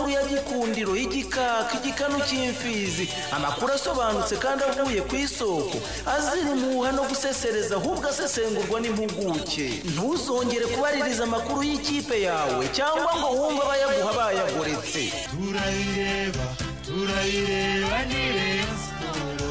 nyikundiro y'igikaka igikanu cy'imfizi amakuru asobanutse kandi avuye ku isoko azira umuha no gusesereza ahubwo asesengurwa n'impuguke ntuzongere kubaririza amakuru y'ikipe yawe cyangwa ngo wumve abayaguha bayagoretse turayireba turayireba ni reyo siporo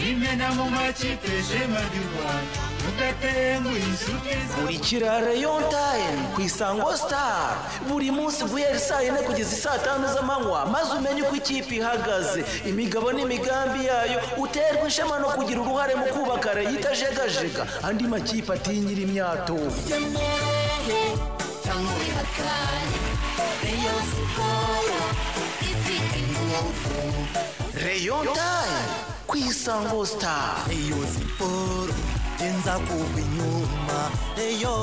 imena mu makipe shema ry'u rwanda mudatenguha inshuti kurikira Rayon Time ku Isango Star buri munsi guhera saa yine kugeza saa tanu z'amanywa maze umenye uko ikipe ihagaze imigabo n'imigambi yayo uterwa ishema no kugira uruhare mu kubaka Rayon itajegajega andi makipe atinyira imyato uremerewe cyangwa ubihakane reyo siporo ifite ingufu Rayon Time ku Isango Star Eyo siporo genza kugwa inyuma eyo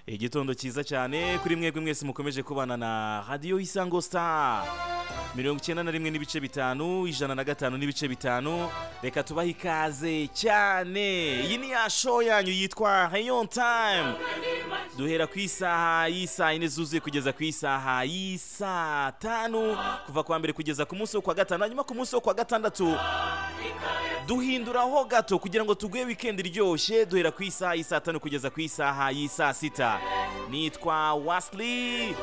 igitondo cyiza cyane kuri mwebwe mwese mukomeje kubana na radiyo isango star mirongo icyenda na rimwe n'ibice bitanu ijana na gatanu n'ibice bitanu reka tubahe ikaze cyane iyi ni ya show yanyu yitwa rayon time duhera ku isaha y'isaha yine zuzuye kugeza ku isaha y'isaa tanu kuva ku wa mbere kugeza ku munsi wo kwa gatanu hanyuma ku munsi wo kwa gatandatu duhinduraho gato kugira ngo tuguhe wikendi iryoshye duhera ku isaha y'isaa tanu kugeza ku isaha y'isaa sita nitwa wasili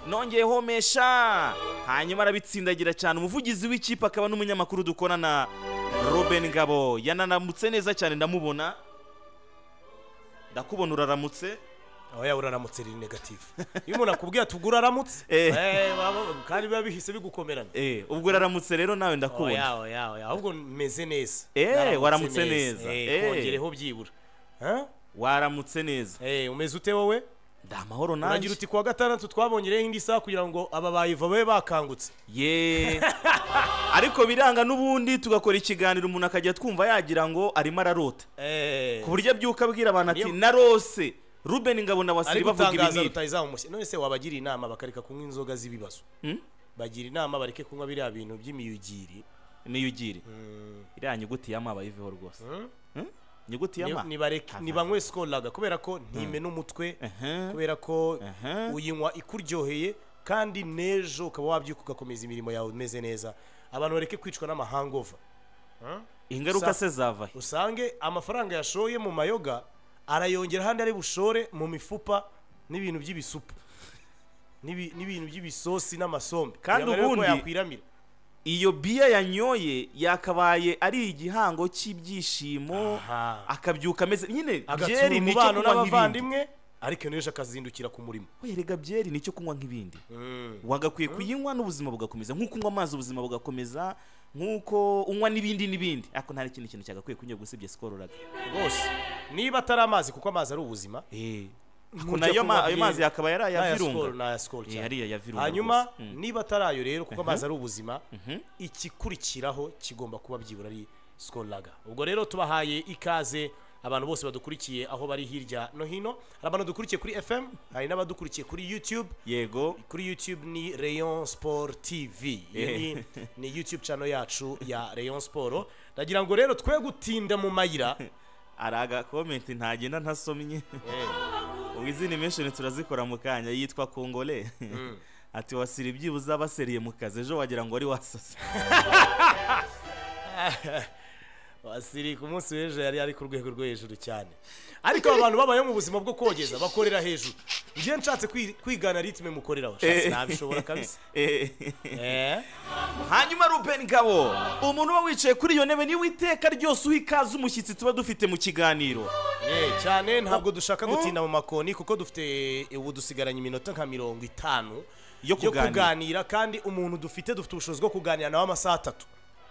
nongeyeho mesha hanyuma arabitsindagira cyane umuvugizi w'ikipe akaba n'umunyamakuru dukorana Robin ngabo yananamutse neza cyane ndamubona ndakubona uraramutse aho yaba uraramutse riri negatifu iyo umuntu akubwiye ati ubwo uraramutse Eh. eh, baba- kandi biba bihise bigukomerana Eh, ubwo uraramutse rero nawe ndakubona yawe yawe ahubwo meze neza Eh, Naramutse waramutse neza. Eh, Eh. kongereho byibura Huh? waramutse neza Eh, umeze ute wowe ndi amahoro uragira nanjye uti kuwa gatandatu twabongereho indi saha kugira ngo aba bayiva babe bakangutse ye ariko biranga n'ubundi tugakora ikiganiro umuntu akajya twumva yagira ngo arimo ararota Eh, ku buryo abyuka abwira abantu ati Niyo- narose ruben ngabo na ari wasiri bavuga gutangaza ibinini rutayizamushye none se wabagira inama bakareka kunywa inzoga z'ibibazo Hmm? bagira inama bareke kunywa biriya bintu by'imiyugiri niyo ugire iriya nyuguti ya ma bayiveho rwose Hmm? nyuguti ya Ni- ma nibareke- Aha. nibanywe sikolaga kubera ko ntime n'umutwe Aha. kubera ko Aha. uyinywa ikuryoheye kandi n'ejo ukaba wabyuka ugakomeza imirimo yawe umeze neza abantu bareke kwicwa n'amahangova ingaruka Sa- se zava he? usange amafaranga yashoye mu mayoga arayongera ahandi ari bushore mu mifupa n'ibintu by'ibisupu N'ibi- n'ibintu by'ibisosi n'amasombe Kandi Kugira ngo arebe ko ubundi- yakwiramira iyo biya yanyoye yakabaye ari igihango cy'ibyishimo Aha. akabyuka ameze nyine agatsura byeri ni icyo umubano kunywa nk'ibindi n'abavandimwe ariko iyo n'ejo akazindukira ku murimo we rega byeri ni icyo kunywa nk'ibindi wagakwiye kuyinywa n'ubuzima bugakomeza nk'uko unywa amazi ubuzima bugakomeza nk'uko unywa n'ibindi n'ibindi ariko nta n'ikindi kintu cyagakwiye kunyobwa usibye sikoro uraga rwose niba atari amazi kuko amazi ari ubuzima ariko nayo ma- ayo mazi akaba yari aya sikoro virunga ni aya sikoro Eh, hariya ya virunga hanyuma rwose. Mm. niba atari ayo rero kuko amazi ari ubuzima igikurikiraho kigomba kuba byibura ari sikoro laga ubwo rero tubahaye ikaze abantu bose badukurikiye aho bari hirya no hino hari abantu dukurikiye kuri fm hari n'abadukurikiye kuri youtube yego kuri youtube ni rayon sport tv Iyo Eh. ni, ni youtube channel yacu ya rayon sport ndagira ngo rero twe gutinda mu mayira hari agakomenti ntagenda ntasomye ubu izindi menshi turazikora mu kanya yitwa kongole ati wasira ibyibuze abaseriye mu kazi ejo wagira ngo wari wasasa wasiri ku munsi w'ejo yari ari ku rwego rwo hejuru cyane ariko abantu babayeho mu buzima bwo kogeza bakorera hejuru njyewe nshatse kwi- kwigana ritme mukoreraho shatse nabishobora kabisa Eh. Eh, hanyuma ruben gabo umuntu uba wicaye kuri iyo ntebe niwe iteka ryose uha ikaze umushyitsi tuba dufite mu kiganiro eh, cyane ntabwo dushaka gutinda mu makoni kuko dufite ubu dusigaranye iminota nka mirongo itanu Yo kuganira. kuganira kandi umuntu dufite dufite ubushobozi bwo kuganira nawe amasaha atatu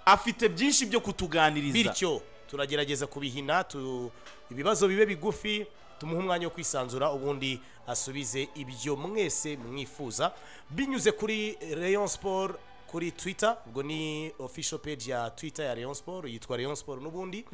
afite byinshi byo kutuganiriza bityo turagerageza kubihina tu- ibibazo bibe bigufi tumuhe umwanya wo kwisanzura ubundi asubize ibyo mwese mwifuza binyuze kuri rayon sport kuri twitter ubwo ni official page ya twitter ya rayon sport yitwa rayon sport n'ubundi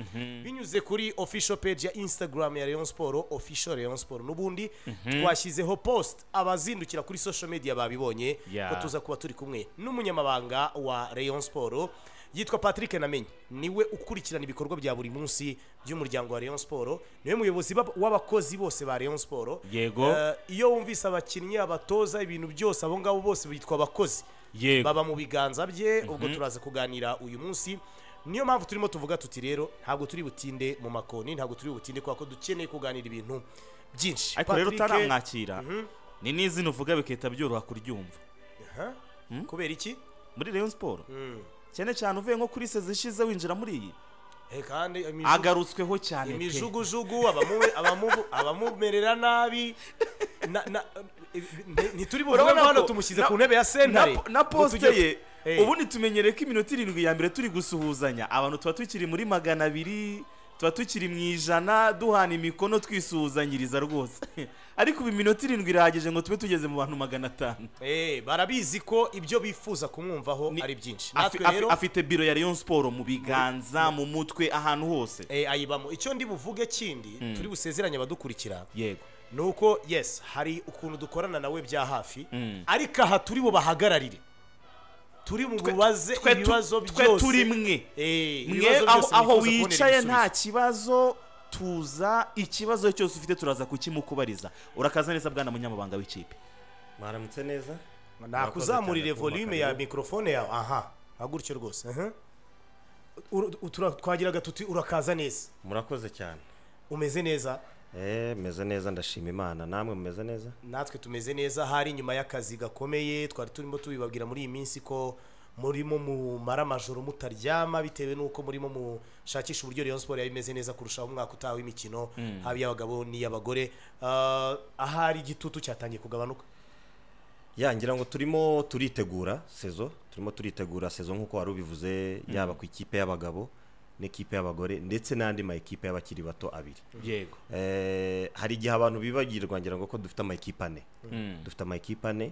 binyuze kuri official page ya instagram ya rayon sport official rayon sport n'ubundi twashyizeho post abazindukira kuri social media babibonye Yeah. ko tuza kuba turi kumwe n'umunyamabanga wa rayon sport yitwa patrick namenye niwe ukurikirana ibikorwa bya buri munsi by'umuryango wa rayon sport niwe muyobozi bab- w'abakozi bose ba rayon sport Yego. Eh, iyo wumvise abakinnyi abatoza ibintu byose abo ngabo bose bitwa abakozi Yego. baba mu biganza bye ubwo turaza kuganira uyu munsi niyo mpamvu turimo tuvuga tuti rero ntabwo turi butinde mu makoni ntabwo turi butinde kubera ko dukeneye kuganira ibintu byinshi ariko rero Patrick, utaramwakira ni n'izina uvuga bigahita byoroha kuryumva ha? kubera iki muri rayon siporo cyane cyane uvuye nko kuri sezi ishize winjira muri iyi Eh, kandi imijugu- agarutsweho cyane pe. imijugujugu abamu- abamu- abamumerera nabi Na- na- eh, nti- ntituri buvuge Urabona ngo hano ko tumushyize na- ku ntebe na, ya sentare na posite ye Eh. ubundi tumenyereye ko iminota irindwi ya mbere turi gusuhuzanya abantu tuba tukiri muri magana abiri tuba tukiri mu ijana duhana imikono twisuhuzanyiriza rwose ariko ubu iminota irindwi irahagije ngo tube tugeze mu bantu magana atanu Eh, barabizi ko ibyo bifuza kumwumvaho Ni- ari byinshi Afi- natwe afi- rero afite biro ya rayon siporo mu biganza mu mutwe ahantu hose eh, ayibamo icyo ndi buvuge kindi turi busezeranye abadukurikira yego ni uko yes hari ukuntu dukorana nawe bya hafi ariko aha turi bubahagararire turi mu bubaze twe tu- ibibazo twe byose turi mwe Eh, mwe ibibazo aho, byose aho mwifuza kubonera wicaye nta ibisubizo. kibazo tuza ikibazo cyose ufite turaza kukimukubariza urakaza neza bwana munyamabanga w'ikipe mwaramutse neza nakuzamurire Murakoze cyane volume ya kumpakanya. mikorofone yawe aha hagutyo rwose aha. Uru- u- tura- twagiraga tuti urakaza neza murakoze cyane umeze neza Eh, meze neza ndashima imana namwe mumeze neza natwe tumeze neza hari nyuma y'akazi gakomeye twari turimo tubibabwira muri iyi minsi ko murimo mumara amajoro mutaryama bitewe n'uko murimo mushakisha uburyo Rayon Sport yaba imeze neza kurushaho umwaka utaha w'imikino haba iy'abagabo n'iy'abagore Ah, ahari igitutu cyatangiye kugabanuka ya ngira ngo turimo turitegura sezo turimo turitegura sezo nk'uko wari ubivuze yaba ku ikipe y'abagabo n'ikipe y'abagore ndetse n'andi ma ekipe y'abakiri bato abiri yego Eh, hari igihe abantu bibagirwa ngira ngo ko dufite ama ekipe ane dufite ama ekipe ane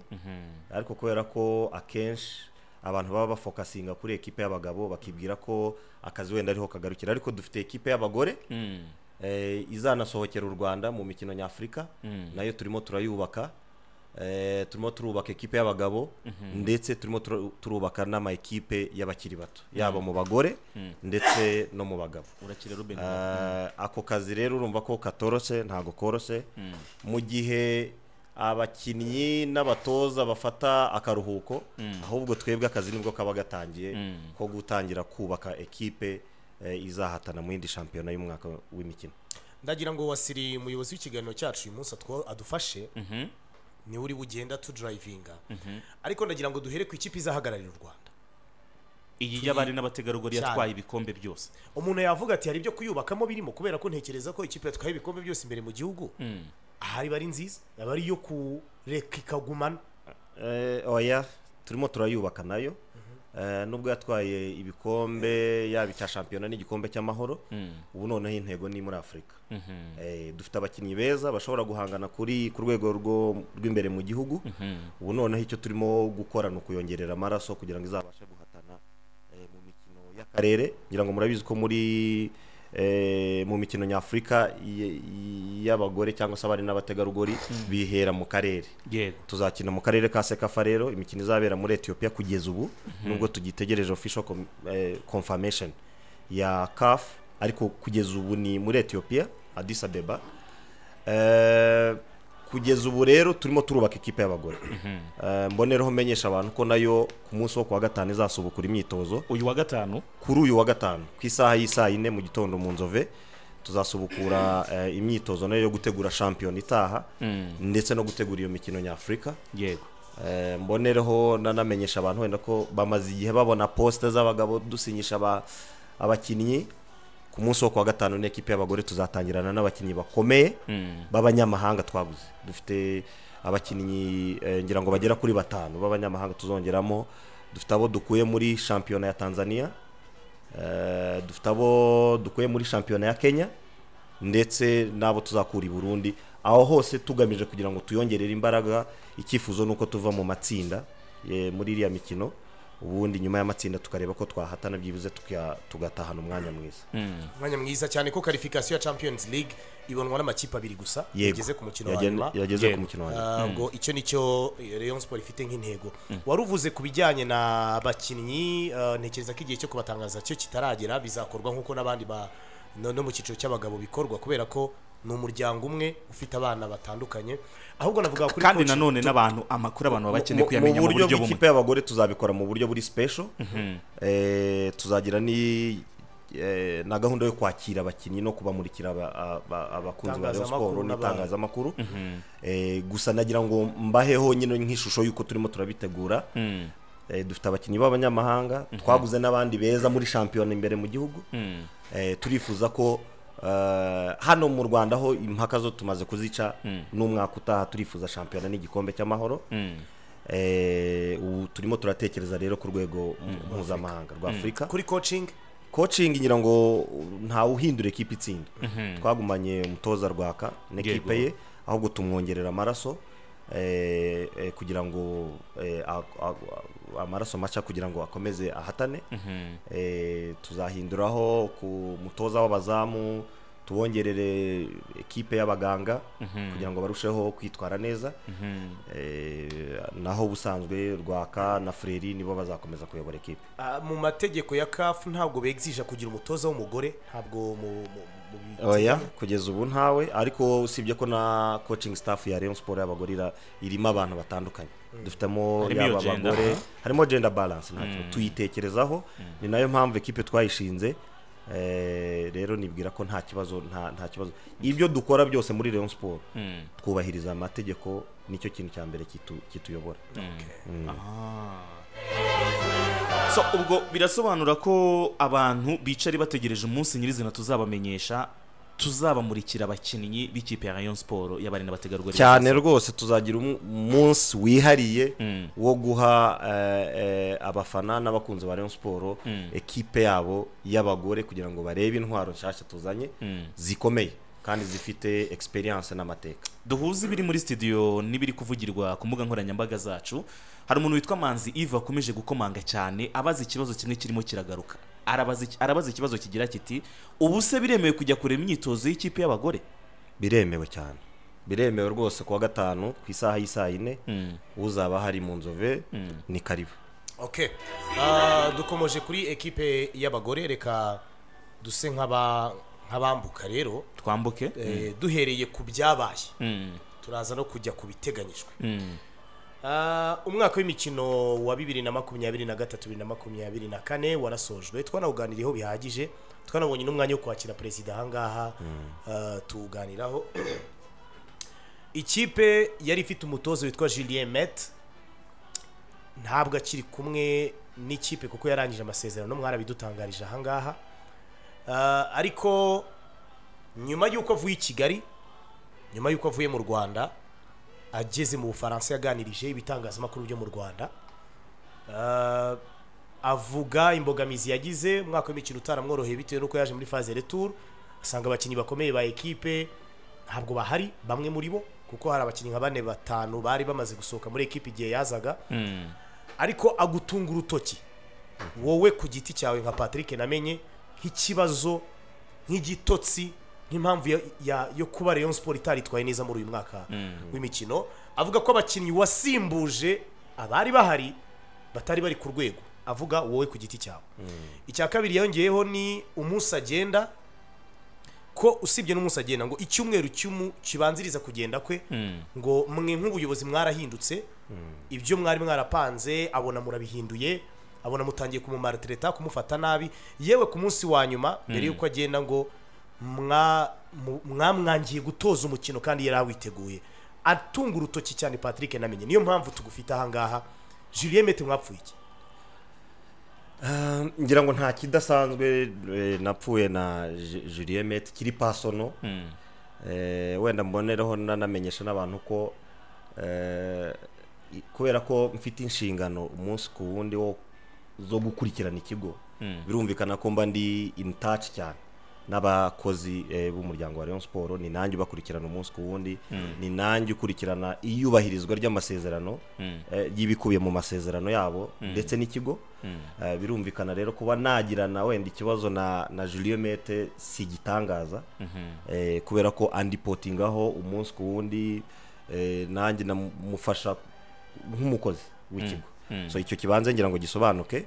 ariko kubera ko akenshi abantu baba bafokasinga kuri ekipe y'abagabo bakibwira ko akazi wenda ariho kagarukira ariko dufite ekipe y'abagore eh, izanasohokera u rwanda mu mikino nyafurika nayo turimo turayubaka eh, turimo turubaka ekipe y'abagabo ndetse turimo tura- turubaka n'ama ekipe y'abakiri bato yaba mu bagore ndetse no mu bagabo urakira ruben Eh, ako kazi rero urumva ko katoroshye ntabwo koroshye mu gihe abakinnyi n'abatoza bafata akaruhuko ahubwo twebwe akazi nibwo kaba gatangiye ko gutangira kubaka ekipe eh, izahatana mu yindi shampiyona y'umwaka w'imikino ndagira ngo wasiri umuyobozi w'ikiganiro cyacu uyu munsi atwo- adufashe niwe uri bugenda tudurayivinga ariko ndagira ngo duhere ku ikipe izahagararira u rwanda iyi y'abari n'abategarugori Cyane. yatwaye ibikombe byose umuntu yavuga ati hari ibyo kuyubakamo birimo kubera ko ntekereza ko ikipe yatwaye ibikombe byose imbere mu gihugu aha iba ari nziza aba ari iyo kureka ikagumana Eh, oya turimo turayubaka nayo Eh, nubwo yatwaye ibikombe yaba icya shampiyona n'igikombe cy'amahoro ubu noneho intego ni muri afurika Eh, dufite abakinnyi beza bashobora guhangana kuri ku rwego rwo- rw'imbere mu gihugu ubu noneho icyo turimo gukora ni ukuyongerera amaraso kugira ngo izabashe guhatana eh, mu mikino y'akarere ngira ngo murabizi ko muri eh, mu mikino nyafurika y- y- y'abagore cyangwa se abari n'abategarugori bihera mu karere yego tuzakina mu karere ka sekafa rero imikino izabera muri etiyopiya kugeza ubu nubwo tugitegereje official com- eh, confirmation ya caf ariko kugeza ubu ni muri etiyopiya adis abeba Eh, kugeza ubu rero turimo turubaka ikipe y'abagore Eh, mbonereho menyesha abantu ko nayo ku munsi wo ku wa gatanu izasubukura imyitozo uyu wa gatanu kuri uyu wa gatanu ku isaha y'isaa yine mu gitondo mu nzove tuzasubukura eh, imyitozo nayo yo gutegura shampiyona itaha ndetse no gutegura iyo mikino nyafurika yego Eh, mbonereho nanamenyesha abantu wenda ko bamaze igihe babona posite z'abagabo dusinyisha aba- abakinnyi ku munsi wo kuwa gatanu n'ikipe y'abagore tuzatangirana n'abakinnyi bakomeye b'abanyamahanga twaguze dufite abakinnyi eh, ngira ngo bagera kuri batanu b'abanyamahanga tuzongeramo dufite abo dukuye muri shampiyona ya tanzania Eh, dufite abo dukuye muri shampiyona ya kenya ndetse n'abo tuzakura i burundi aho hose tugamije kugira ngo tuyongerere imbaraga icyifuzo ni uko tuva mu matsinda eh, muri iriya mikino ubundi nyuma y'amatsinda tukareba ko twahatana byibuze tuka- tugatahana umwanya mwiza umwanya mwiza cyane ko karifikasiyo ya champions league ibonwa n'amakipe abiri gusa Yego. yageze ku mukino wa Yagen- nyuma yageze Yego. ku mukino wa nyuma ngo icyo nicyo Rayon Sport ifite nk'intego wari uvuze ku bijyanye n'abakinnyi eh, ntekereza ko igihe cyo kubatangaza cyo kitaragera bizakorwa nk'uko n'abandi ba no no mu cyiciro cy'abagabo bikorwa kubera ko ni umuryango umwe ufite abana batandukanye ahubwo navuga kuri kandi coach nanone n'abantu amakuru abantu baba bakeneye Mu- kuyamenya mu buryo bumwe bw'ikipe y'abagore tuzabikora mu buryo buri special Eh, tuzagira ni eh, na gahunda yo kwakira abakinnyi no kubamurikira aba- aba- abakunzi ba Rayon Itangazamakuru Sport n'abandi. n'itangazamakuru Eh, gusa nagira ngo mbaheho nyine nk'ishusho y'uko turimo turabitegura Eh, dufite abakinnyi b'abanyamahanga twaguze n'abandi beza muri shampiyona imbere mu gihugu Eh, turifuza ko eh, hano mu rwanda aho impaka zo tumaze kuzica n'umwaka utaha turifuza shampiyona n'igikombe cy'amahoro Eh, ubu turimo turatekereza rero ku rwego mpuzamahanga rwa afurika kuri coaching coaching ngira ngo ntawuhindura ekipa itsinda twagumanye umutoza rwaka n'ekipe ye ahubwo tumwongerera amaraso eh, eh, kugira ngo eh, a- a- a- amaraso maca kugira ngo akomeze ahatane Eh, tuzahinduraho ku mutoza w'abazamu tubongerere ekipe y'abaganga kugira ngo barusheho kwitwara neza Eh, naho ubusanzwe rwaka na freri nibo bazakomeza kuyobora ekipe ah, mu mategeko ya CAF ntabwo begzija kugira umutoza w'umugore ntabwo mu mu- mu- mu- oya kugeza ubu ntawe ariko usibye ko na coaching staff ya Rayon Sport y'abagore ira- irimo abantu batandukanye dufitemo Harimo iyo yaba gender, abagore harimo gender balance ntacyo tuyitekerezaho ni nayo mpamvu ekipe twayishinze Eh, rero nibwira ko nta kibazo nta nta kibazo ibyo dukora byose muri Rayon Sport twubahiriza amategeko nicyo kintu cya mbere kitu- kituyobora so ubwo birasobanura ko abantu bicara bategereje umunsi nyirizina tuzabamenyesha tuzabamurikira abakinnyi b'ikipe ya Rayon Sport y'abari n'abategarugori cyane bazaza. rwose tuzagira umu- umunsi wihariye wo guha eh, eh, abafana n'abakunzi ba Rayon Sport ekipe yabo y'abagore kugira ngo barebe intwaro nshyashya tuzanye zikomeye kandi zifite experience n'amateka duhuze ibiri muri studio n'ibiri kuvugirwa ku mbuga nkoranyambaga zacu hari umuntu witwa manzi Yves akomeje gukomanga cyane abaza ikibazo kimwe kirimo kiragaruka arabaza iki- arabaza ikibazo kigira kiti ubu se biremewe kujya kureba imyitozo y'ikipe y'abagore biremewe cyane biremewe rwose kuwa gatanu ku isaha y'isaa yine uzaba hari mu nzove ni karibu Okay. Ah, dukomeje kuri ekipe y'abagore reka duse nk'aba nk'abambuka rero twambuke eh, duhereye ku byabaye turaza no kujya ku biteganyijwe Ah, umwaka w'imikino wa bibiri na makumyabiri na gatatu bibiri na makumyabiri na kane warasojwe twanawuganiriyeho bihagije twanabonye n'umwanya wo kwakira perezida ahangaha ah, tuwuganiraho ikipe yari ifite umutoza witwa julien met ntabwo akiri kumwe n'ikipe kuko yarangije amasezerano mwarabidutangarije ahangaha Ah, ariko nyuma y'uko avuye i kigali nyuma y'uko avuye mu rwanda ageze mu bufaransa yaganirije ibitangazamakuru byo mu rwanda Ah, avuga imbogamizi yagize umwaka w'imikino utaramworoheye bitewe n'uko yaje muri faze retour asanga abakinnyi bakomeye ba ekipe ntabwo bahari bamwe muri bo kuko hari abakinnyi nka bane batanu bari bamaze gusohoka muri ekipe igihe yazaga ariko agutunga urutoki wowe ku giti cyawe nka patrick namenye nk'ikibazo nk'igitotsi nk'impamvu ya- ya- yo kuba rayon sport itaritwaye neza muri uyu mwaka w'imikino avuga ko abakinnyi wasimbuje abari bahari batari bari ku rwego avuga wowe ku giti cyawe icya kabiri yongeyeho ni umunsi agenda ko usibye n'umunsi agenda ngo icyumweru cy'umu kibanziriza kugenda kwe ngo mwe nk'ubuyobozi mwarahindutse ibyo mwari mwarapanze abona murabihinduye abona mutangiye kumumaratireta kumufata nabi yewe ku munsi wa nyuma mbere y'uko agenda ngo mwa- mu- mwamwangiye gutoza umukino kandi yari awiteguye atunga urutoki cyane patrick namenye niyo mpamvu tugufite ahangaha julien mete mwapfuye iki Ah, ngira ngo nta kidasanzwe eh, napfuye na Ju- Julien Met kiri pasono Eh, wenda mbonereho nanamenyesha n'abantu ko eh, i- kubera ko mfite inshingano umunsi ku wundi wo zo gukurikirana ikigo birumvikana ko mba ndi in touch cyane n'abakozi eh, b'umuryango wa Rayon Sport ni nanjye ubakurikirana umunsi ku wundi ni nanjye ukurikirana iyubahirizwa ry'amasezerano eh, y'ibikubiye mu masezerano yabo ndetse n'ikigo Eh, birumvikana rero kuba nagirana wenda ikibazo na na Julien Mete si igitangaza eh, kubera ko andipotingaho umunsi ku wundi eh, nanjye namufasha nk'umukozi w'ikigo so icyo kibanza ngira ngo gisobanuke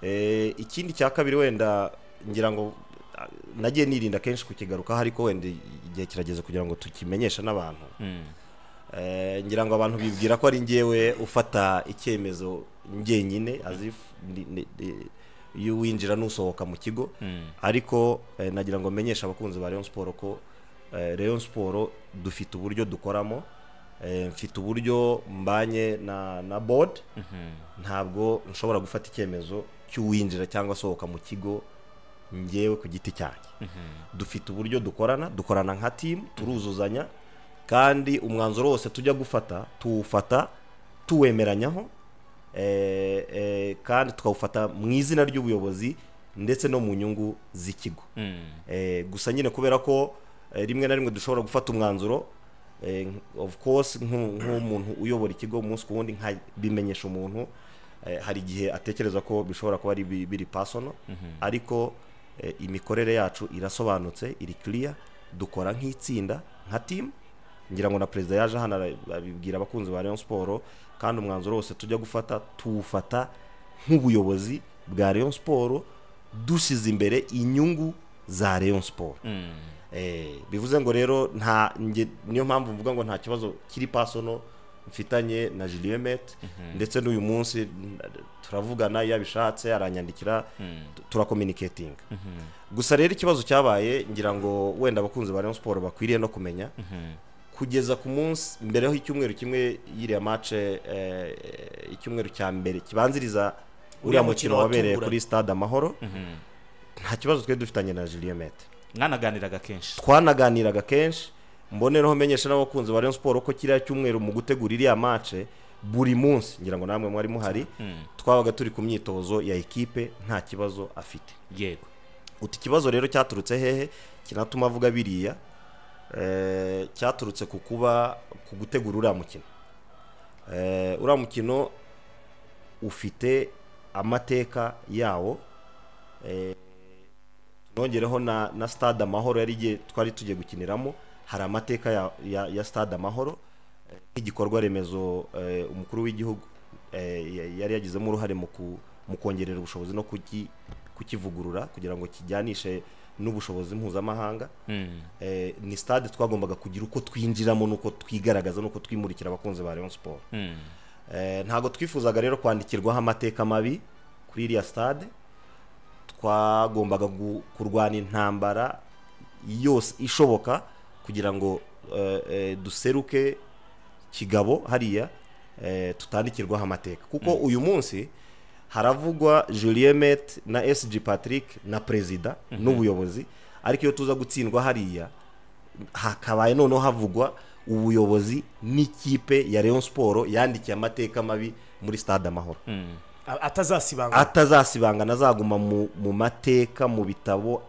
Eh, ikindi cya kabiri wenda ngira ngo ah, nagiye nirinda kenshi kukigarukaho ariko wenda igihe kirageze kugira ngo tukimenyeshe n'abantu Eh, ngira ngo abantu bibwira ko ari njyewe ufata icyemezo njyenyine as if ndi- ni- ni- iyo winjira n'usohoka mu kigo ariko eh, nagira ngo menyeshe abakunzi ba Rayon Sport ko eh, Rayon Sport dufite uburyo dukoramo eh, mfite uburyo mbanye na na board ntabwo nshobora gufata icyemezo cy'uwinjira cyangwa asohoka mu kigo njyewe ku giti cyanjye dufite uburyo dukorana dukorana nka timu turuzuzanya kandi umwanzuro wose tujya gufata tuwufata tuwemeranyaho eh, eh, kandi tukawufata mu izina ry'ubuyobozi ndetse no mu nyungu z'ikigo Eh, gusa nyine kubera ko eh, rimwe na rimwe dushobora gufata umwanzuro eh, of course nk'u- nk'umuntu uyobora ikigo umunsi ku wundi nkabimenyesha umuntu eh, hari igihe atekereza ko bishobora kuba ari bi- biri pasono ariko eh, imikorere yacu irasobanutse iri clear dukora nk'itsinda nka team ngira ngo na perezida yaje hano ara- abibwira abakunzi ba Rayon Sport kandi umwanzuro wose tujya gufata tuwufata nk'ubuyobozi bwa Rayon Sport dusize imbere inyungu za Rayon Sport Eh, bivuze ngo rero nta nge- niyo mpamvu mvuga ngo nta kibazo kiri pasono mfitanye na Julien Met ndetse n'uyu munsi n- turavugana iyo abishatse aranyandikira tu- turakominicatinga gusa rero ikibazo cyabaye ngira ngo wenda abakunzi ba Rayon Sport bakwiriye no kumenya kugeza ku munsi mbere ho icyumweru kimwe y'iriya mace eh, icyumweru cya mbere kibanziriza uriya mukino mukino wabereye watunguranye. kuri stade amahoro nta kibazo twari dufitanye na Julien Met mwanaganiraga kenshi twanaganiraga kenshi mbonereho menyesha n'abakunzi ba Rayon Sport ko kiriya cyumweru mu gutegura iriya mace buri munsi ngira ngo namwe mwari muhari twabaga turi ku myitozo ya ekipe nta kibazo afite yego uti ikibazo rero cyaturutse hehe kinatuma avuga biriya eh, cyaturutse ku kuba ku gutegura uriya mukino Eh, uriya mukino ufite amateka yawo Eh, tunongereho na, na stade amahoro yari igiye twari tugiye gukiniramo hari amateka ya, ya, ya stade amahoro eh, nk'igikorwa remezo eh, umukuru w'igihugu eh, ya- yari yagizemo uruhare mu ku- mu kongerera ubushobozi no kuki- kukivugurura kugira ngo kijyanishe n'ubushobozi mpuzamahanga Eh, ni stade twagombaga kugira uko twinjiramo n'uko twigaragaza n'uko twimurikira abakunzi ba Rayon Sport Eh, ntabwo twifuzaga rero kwandikirwaho amateka mabi kuri iriya stade twagombaga gu- kurwana intambara yose ishoboka kugira ngo eh, eh, duseruke kigabo hariya eh, tutandikirwaho amateka kuko uyu munsi haravugwa Julien Met na SG Patrick na perezida n'ubuyobozi ariko iyo tuza gutsindwa hariya hakabaye noneho havugwa ubuyobozi n'ikipe ya leon siporo yandikiye amateka mabi muri stade amahoro A- atazasibangana atazasibangana azaguma mu mu mateka mu bitabo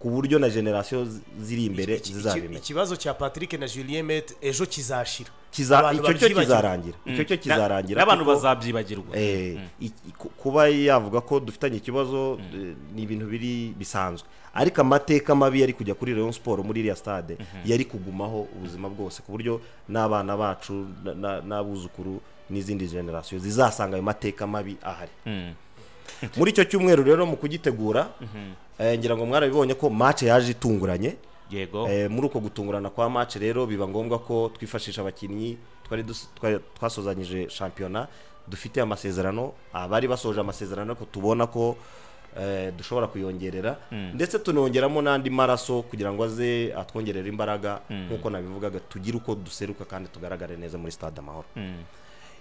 ku buryo na generasiyo zi- ziri imbere Iki- iki- zizabimenya ikibazo cya patrick na julien met ejo kizashira Kiza- Abantu icyo cyo babyibagiwe. kizarangira icyo cyo kizarangira n'abantu kuko- bazabyibagirwa Eh, iki- ku- kuba yavuga ko dufitanye ikibazo eh, ni ibintu biri bisanzwe ariko amateka mabi yari kujya kuri Rayon Sport muri iriya stade yari kugumaho ubuzima bwose ku buryo n'abana bacu na- na- n'abuzukuru n'izindi generasiyo zizasanga ayo mateka mabi ahari muri icyo cyumweru rero mu kugitegura eh, ngira ngo mwarabibonye ko match yaje itunguranye yego Eh, muri uko gutungurana kwa match rero biba ngombwa ko twifashisha abakinnyi twari dus- twari- twasozanyije shampiyona dufite amasezerano abari basoje amasezerano ariko tubona ko eh, dushobora kuyongerera ndetse tunongeramo n'andi maraso kugira ngo aze atwongerere imbaraga nk'uko nabivugaga tugire uko duseruka kandi tugaragare neza muri stade amahoro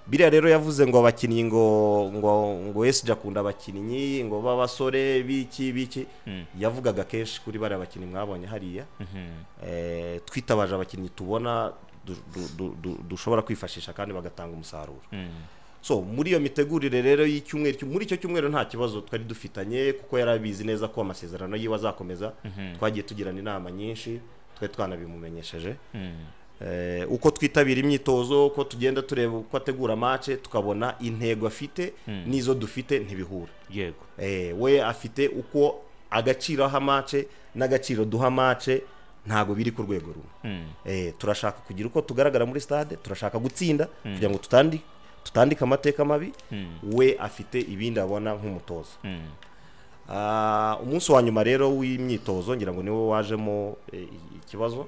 biriya rero yavuze ngo abakinnyi ngo ngo ngo wese akunda abakinnyi ngo b'abasore biki biki yavugaga kenshi kuri bariya bakinnyi mwabonye hariya Eh, twitabaje abakinnyi tubona du- du- du- du- dushobora kwifashisha kandi bagatanga umusaruro so muri iyo mitegurire rero y'icyumweru cyo- muri icyo cyumweru nta kibazo twari dufitanye kuko yari abizi neza ko amasezerano yiwe azakomeza twagiye tugirana inama nyinshi twari twanabimumenyesheje Eh, uko twitabira imyitozo uko tugenda tureba uko ategura mace tukabona intego afite n'izo dufite ntibihura yego Eh, we afite uko agaciro aha mace n'agaciro duha mace ntabwo biri ku rwego rumwe Eh, turashaka kugira uko tugaragara muri stade turashaka gutsinda kugira ngo tutandi tutandike amateka mabi we afite ibindi abona nk'umutozo Ah, umunsi wa nyuma rero w'imyitozo ngira ngo niwo wajemo eh, ikibazo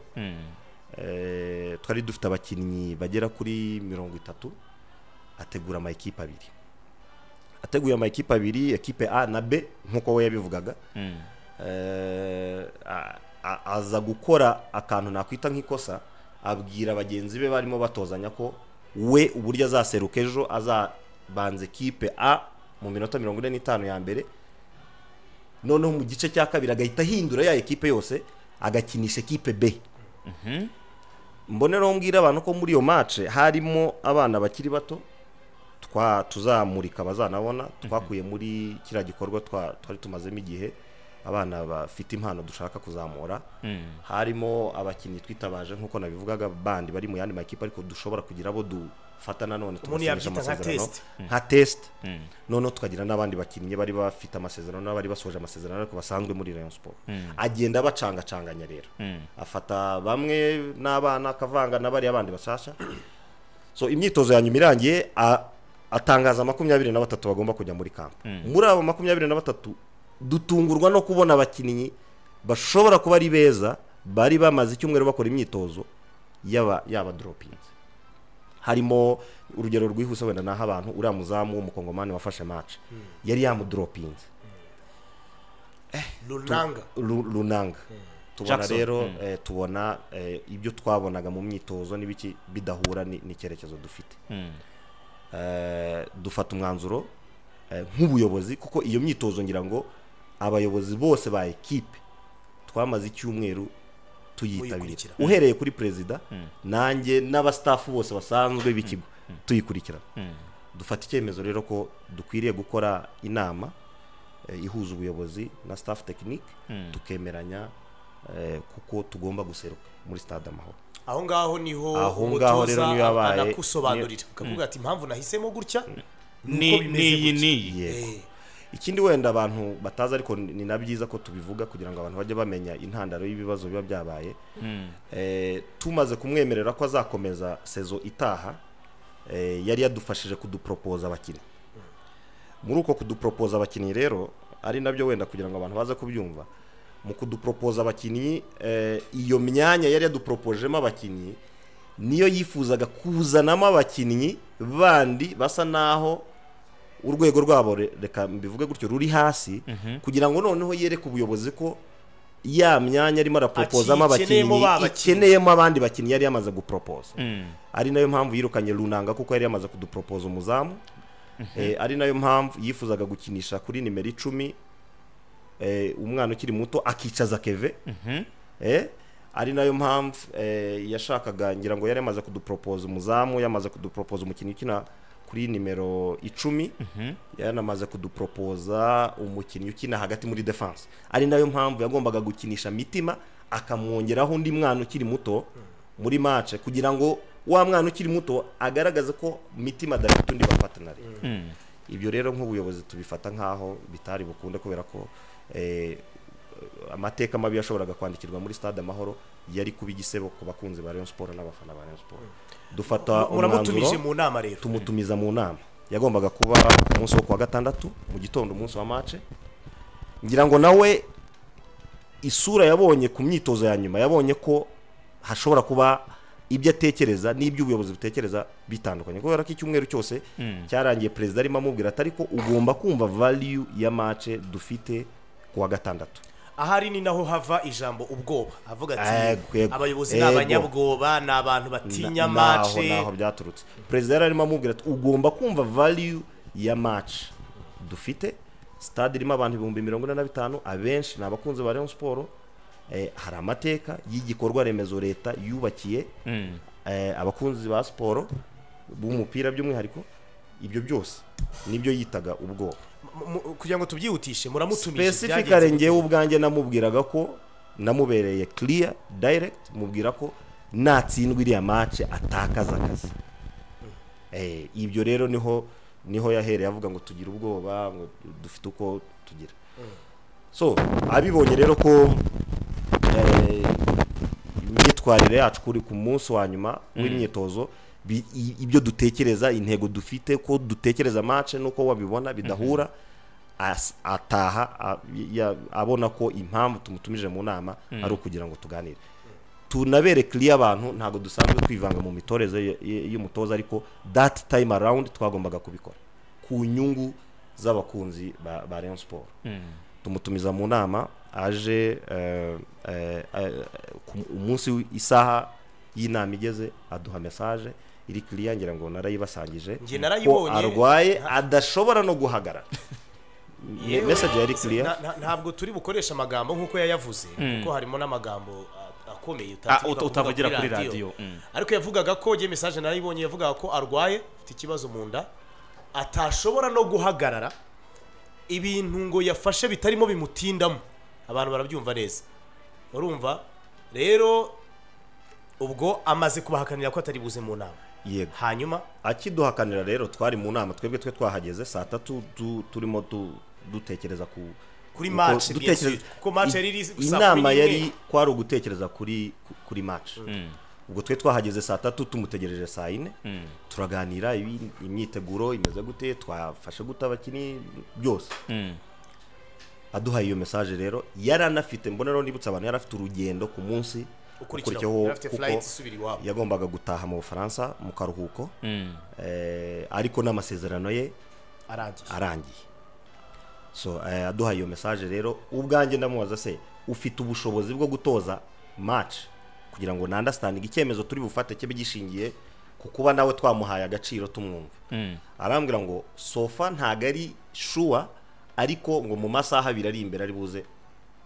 Eh, twari dufite abakinnyi bagera kuri mirongo itatu ategura amayikipe abiri ateguye amayikipe abiri ekipe a na b nk'uko we yabivugaga Eh, a- a- aza gukora akantu nakwita nk'ikosa abwira bagenzi be barimo batozanya ko we uburyo azaseruka ejo azabanza ekipe a mu minota mirongo ine n'itanu ya mbere noneho mu gice cya kabiri agahita ahindura ya ekipe yose agakinisha ekipe b mboneraho mbwira abantu ko muri iyo match harimo abana bakiri bato twa tuzamurika bazanabona twakuye muri kiriya gikorwa twa- twari tumazemo igihe abana bafite impano dushaka kuzamura harimo abakinnyi twitabaje nk'uko nabivugaga bandi bari mu yandi makipe ariko dushobora kugira abo dufata nanone Umuntu tugasinyisha yabyita nka amasezerano. test. nka test noneho tukagira n'abandi bakinnyi bari bafite amasezerano n'abari basoje amasezerano ariko basanzwe muri Rayon Sport agenda abacangacanganya rero afata bamwe n'abana akavanga n'abari abandi bashasha so imyitozo ya nyuma irangiye a- atangaza makumyabiri na batatu bagomba kujya muri kampo muri abo makumyabiri na batatu dutungurwa no kubona abakinnyi bashobora kuba ari beza bari bamaze icyumweru bakora imyitozo yaba yaba doropingi harimo urugero rwihuse wenda naho abantu uriya muzamu w'umukongomani wafashe mace yari yamudoropinze runanga Ru- runanga tubona Jackson. rero eh, tubona eh, ibyo twabonaga mu myitozo n'ibiki bidahura ni- n'icyerekezo dufite Eh, dufata umwanzuro eh, nk'ubuyobozi kuko iyo myitozo ngira ngo abayobozi bose ba ekipe twamaze icyumweru tuyitabira Muyikurikira. uhereye kuri perezida nanjye n'abastafu bose basanzwe b'ikigo tuyikurikirana dufata icyemezo rero ko dukwiriye gukora inama eh, ihuza ubuyobozi na staff tekinike tukemeranya eh, kuko tugomba guseruka muri stade amahoro aho ngaho niho Aho umutoza ngaho rero niyo yabaye- anakusobanurira akavuga ati impamvu nahisemo gutya ni n'iyi gutya." n'iyi yego Eh, ikindi wenda abantu batazi ariko ni ni na byiza ko tubivuga kugira ngo abantu bajye bamenya intandaro y'ibibazo biba byabaye Eh, tumaze kumwemerera ko azakomeza sezo itaha eh, yari yadufashije kuduporopoza abakinnyi muri uko kuduporopoza abakinnyi rero ari nabyo wenda kugira ngo abantu baze kubyumva mu kuduporopoza abakinnyi eh, iyo myanya yari yaduporopojemo abakinnyi niyo yifuzaga kuzanamo abakinnyi bandi basa naho urwego rwabo re- reka mbivuge gutyo ruri hasi kugira ngo noneho yereke ubuyobozi ko ya myanya arimo araporopozamo Akiyikeneyemo abakinnyi ba bakinnyi. ikeneyemo abandi bakinnyi yari yamaze guporopoza ari nayo mpamvu yirukanye runanga kuko yari yamaze kuduporopoza umuzamu Eh, ari nayo mpamvu yifuzaga gukinisha kuri nimero icumi eh, umwana ukiri muto akicaza keve eh, ari nayo mpamvu eh, yashakaga ngira ngo yari yamaze kuduporopoza umuzamu yamaze kuduporopoza umukinnyi ukina kuri nimero icumi yanamaze kuduporopoza umukinnyi ukina hagati muri defense ari nayo mpamvu yagombaga gukinisha mitima akamwongeraho undi mwana ukiri muto muri mace kugira ngo wa mwana ukiri muto agaragaze ko mitima adafite undi bapatanari ibyo rero nk'ubuyobozi tubifata nk'aho bitari bukunde kubera ko eh, amateka mabi yashoboraga kwandikirwa muri stade amahoro yari kuba igisebo ku bakunzi ba Rayon Sport n'abafana ba Rayon Sport dufata muramutumije umwanzuro mu nama rero tumutumiza mu nama yagombaga kuba ku munsi wo kuwa gatandatu mu gitondo umunsi wa mace ngira ngo nawe isura yabonye ku myitozo ya nyuma yabonye ko hashobora kuba ibyo atekereza n'ibyo ubuyobozi butekereza bitandukanye kubera ko icyumweru cyose cyarangiye perezida arimo amubwira ati ariko ugomba kumva valiyu ya mace dufite ku wa gatandatu ahari ni naho hava ijambo ubwoba avuga Ego, ati ego, abayobozi ni ego. abanyabwoba ni abantu batinya Na- mace naho naho byaturutse perezida yari arimo amubwira ati ugomba kumva valiyu ya maci dufite sitade irimo abantu ibihumbi mirongo ine na bitanu abenshi ni abakunzi ba Rayon Sport eh, hari amateka y'igikorwa remezo leta yubakiye eh, abakunzi ba siporo b'umupira by'umwihariko ibyo byose nibyo yitaga ubwoba Mu- mu- kugira ngo tubyihutishe muramutumije specifically byagenze. ngewe ubwanjye namubwiraga ko namubereye clear direct mubwira ko natsindwa iriya match atakaza akazi eh, ibyo rero niho niho yahereye avuga ngo tugira ubwoba ngo dufite uko tugira so abibonye rero ko eh, imyitwarire yacu kuri ku munsi wa nyuma w'imyitozo bi- i- ibyo dutekereza intego dufite ko dutekereza match nuko wabibona bidahura as- ataha a- ya- abona ko impamvu tumutumije mu nama ari ukugira ngo tuganire tunabere clear abantu ntabwo dusanzwe kwivanga mu mitorezo y- y- y'umutoza ariko that time around twagombaga kubikora ku nyungu z'abakunzi ba, ba Rayon Sport tumutumiza mu nama aje eh, eh, eh, ku- umunsi w- isaha y'inama igeze aduha message iri clear ngira ngo narayibasangije Njye ko narayibonye. arwaye adashobora no guhagarara Me- Yewe, message yari clear na- na- ntabwo turi bukoresha amagambo nk'uko yayavuze kuko harimo n'amagambo a- Ah, akomeye utatinyuka uta- kuvuga utavugira kuri radiyo Mm. ariko yavugaga ko njye message narayibonye yavugaga ko arwaye afite ikibazo mu nda atashobora no guhagarara ibintu ngo yafashe bitarimo bimutindamo abantu barabyumva neza urumva rero ubwo amaze kubahakanira ko atari buze mu nama yego hanyuma akiduhakanira rero twari mu nama twebwe twe twahageze saa tatu tu- turimo tu- dutekereza ku Kuri uko- match, bien sûr. dutekereza- Kuko match yari iri saa kumi inama n'imwe. yari kwari ugutekereza kuri kuri match ubwo twe twahageze saa tatu tumutegereje saa yine turaganira ibi- imyiteguro imeze gute twafashe gute abakinnyi byose aduhaye iyo message rero yari anafite mbona rero nibutse abantu yari afite urugendo ku munsi Ukurikiraho. ukurikiyeho Yari afite kuko flight isubira iwabo. yagombaga gutaha mu bufaransa mu karuhuko eh, ariko n'amasezerano ye arangiye arangiye so eh, aduha iyo message rero ubwanjye ndamubaza se ufite ubushobozi bwo gutoza match kugira ngo nandastandinge icyemezo turi bufate kibe gishingiye ku kuba nawe twamuhaye agaciro tumwumva arambwira ngo sofa ntago ari sure ariko ngo mu masaha abiri ari imbere ari buze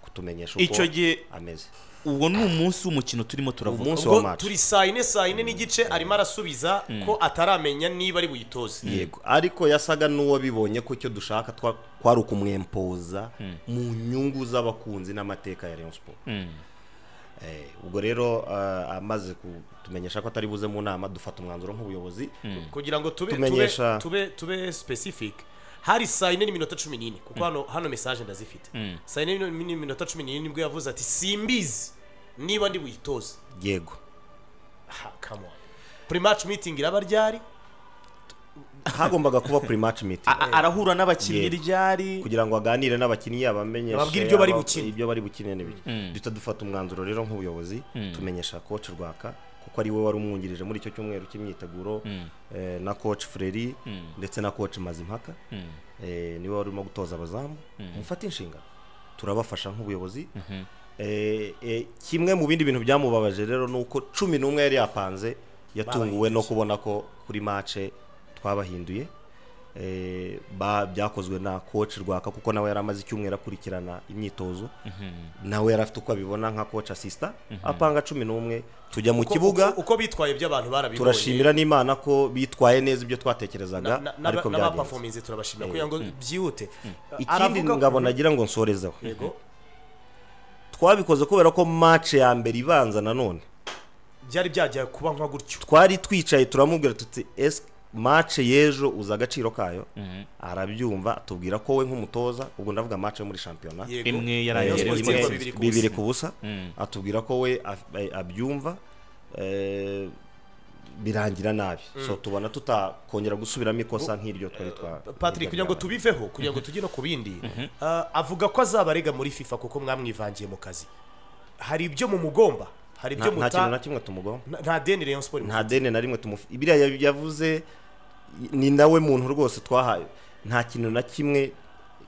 kutumenyesha uko Icyo gihe ameze uwo ni umunsi w'umukino turimo turavuga umunsi wa ubwo match turi saa yine saa yine n'igice arimo arasubiza ko ataramenya niba ari buyitoze yego ariko yasaga n'uwabibonye ko icyo dushaka twa- kwari ukumwempoza mu nyungu z'abakunzi n'amateka ya Rayon Sport Eh, ubwo rero eh, amaze kutumenyesha ko atari buze mu nama dufata umwanzuro nk'ubuyobozi kugira ngo tube tube Tumenyesha- tube tube specific hari saa yine n'iminota cumi n'ine kuko hano hano message ndazifite saa yine n'imi- n'iminota cumi n'ine nibwo yavuze ati simbizi niba ndi buyitoze yego aha come on pre-match meeting iraba ryari hagombaga kuba pre-match meeting A- arahura n'abakinnyi Yego. ryari kugira ngo aganire n'abakinnyi abamenyeshe Ababwire ibyo bari aba- bukine. ibyo bari bukine n'ibiki duhita dufata umwanzuro rero nk'ubuyobozi tumenyesha coach Rwaka kuko ari we wari umwungirije muri icyo cyumweru cy'imyiteguro eh, na coach Freri ndetse na coach Mazimpaka eh, niwe wari urimo gutoza abazamu mufate inshingano turabafasha nk'ubuyobozi Eh, eh, kimwe mu bindi bintu byamubabaje rero ni uko cumi n'umwe yari yapanze yatunguwe no kubona ko kuri mace twabahinduye eh, ba- byakozwe na coach rwaka kuko nawe yari amaze icyumweru akurikirana imyitozo nawe yari afite uko abibona nka coach asista apanga cumi n'umwe tujya mu Uko- kibuga uko- uko bitwaye by'abantu barabibonye turashimira n'imana ko bitwaye neza ibyo Na- twatekerezaga na- n'aba- ariko byagenze n'abapafominze turabashimira kugira ngo byihute ikindi Aravuga- ngabo nagira ngo nsorezeho Yego. twabikoze kubera ko match ya mbere ibanza nanone byari byajya kuba nka gutyo twari twicaye turamubwira tuti ese mace y'ejo uzi agaciro kayo arabyumva atubwira ko we nk'umutoza ubwo ndavuga mace yo muri shampiyona Yego. Imwe Eh, yaraye Rayon Sports imwe, itsinda rimwe bibiri ku bibiri busa. ku busa atubwira ko we af- eh, abyumva eh, birangira nabi so tubona tutakongera gusubiramo ikosa nk'iryo twari twa patrick kugira ngo tubiveho kugira ngo tujye no ku bindi Ah, avuga ko azabarega muri fifa kuko mwamwivangiye mu kazi hari ibyo mu mugomba hari nta ibyo nta kintu na muta kimwe tumugomba nta- nta deni rayon sport nta deni na rimwe tumufi biriya ya- yavuze ni nawe muntu rwose twahaye nta kintu na kimwe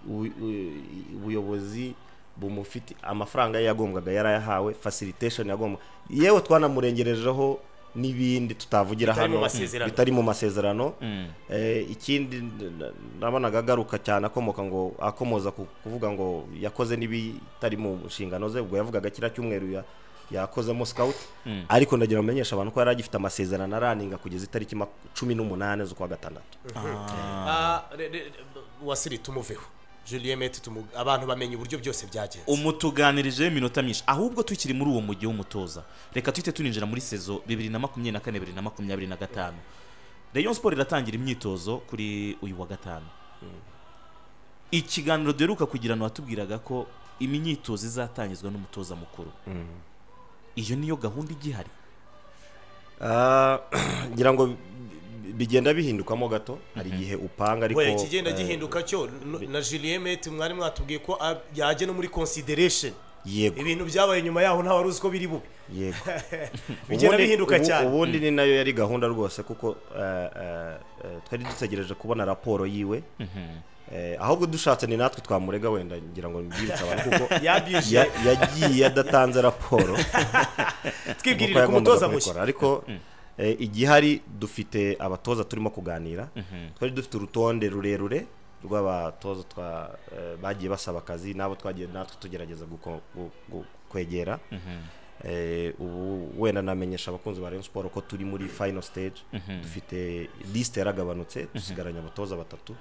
u- u- ubuyobozi bumufite amafaranga ye yagombwaga yarayahawe facilitation yagomba yewe twanamurengerejeho n'ibindi tutavugira Bitari mu hano masezerano. bitari mu masezerano Eh, ikindi n- n- nabonaga agaruka cyane akomoka ngo akomoza ku kuvuga ngo yakoze n'ibitari mu nshingano ze ubwo yavugaga kiriya cyumweru ya yakozemo scout ariko ndagira ngo menyeshe abantu ko yari agifite amasezerano araninga kugeza itariki mak- cumi n'umunani z'ukwa gatandatu Ah, re- re- wasiri tumuveho julien mette tumu- abantu bamenya uburyo byose byagenze umutuganirije iminota myinshi ahubwo tukiri muri uwo mujyi w'umutoza reka tuhite tuninjira muri sezo bibiri na makumyabiri na kane bibiri na makumyabiri na gatanu rayon siporo iratangira imyitozo kuri uyu wa gatanu ikiganiro duheruka kugira ngo watubwiraga ko imyitozo izatangizwa n'umutoza mukuru iyo niyo gahunda igihari Ah, ngira ngo bi- bi- bigenda bihindukamo gato hari igihe upanga ariko Oya, ikigenda eh, gihinduka cyo n- na julien mette mwari mwatubwiye ko ah, yajya no muri consideration yego ibintu byabaye nyuma yaho ntawari uzi ko biri bube yego bigenda Ubundi- bihinduka ubu- cyane ubundi ni nayo yari gahunda rwose kuko eh, eh, eh, twari dutegereje kubona raporo yiwe Eh, ahubwo dushatse ni natwe twamurega wenda ngira ngo mbibutse abantu kuko Yabije. ya- yagiye adatanze raporo twibwirire nk'uko ku yagombaga mutoza mushya kubikora. ariko eh, igihari dufite abatoza turimo kuganira twari dufite urutonde rurerure rw'abatoza twa- eh, bagiye basaba akazi n'abo twagiye natwe tugerageza guko- gu- gu- kwegera Eh, ubu wenda namenyesha abakunzi ba Rayon Sport ko turi muri final stage dufite liste yaragabanutse dusigaranye abatoza batatu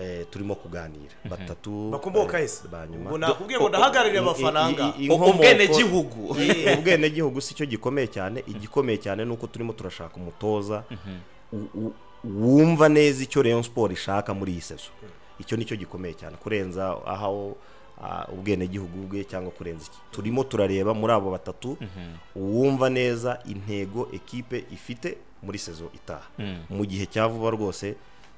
Eh, turimo kuganira batatu bakomoka eh, ese ba nyuma ubu nakubwiye ngo ndahagarariye I- i- abafaranga i- i- inkomoko- Ubwenegihugu. I- ubwenegihugu si cyo gikomeye cyane igikomeye cyane ni uko turimo turashaka umutoza u- u- wumva neza icyo Rayon Sport ishaka muri iyi sezo icyo nicyo gikomeye cyane kurenza aho ah, ubwenegihugu bwe cyangwa kurenza iki turimo turareba muri abo batatu uwumva neza intego ekipe ifite muri sezo itaha mu gihe cya vuba rwose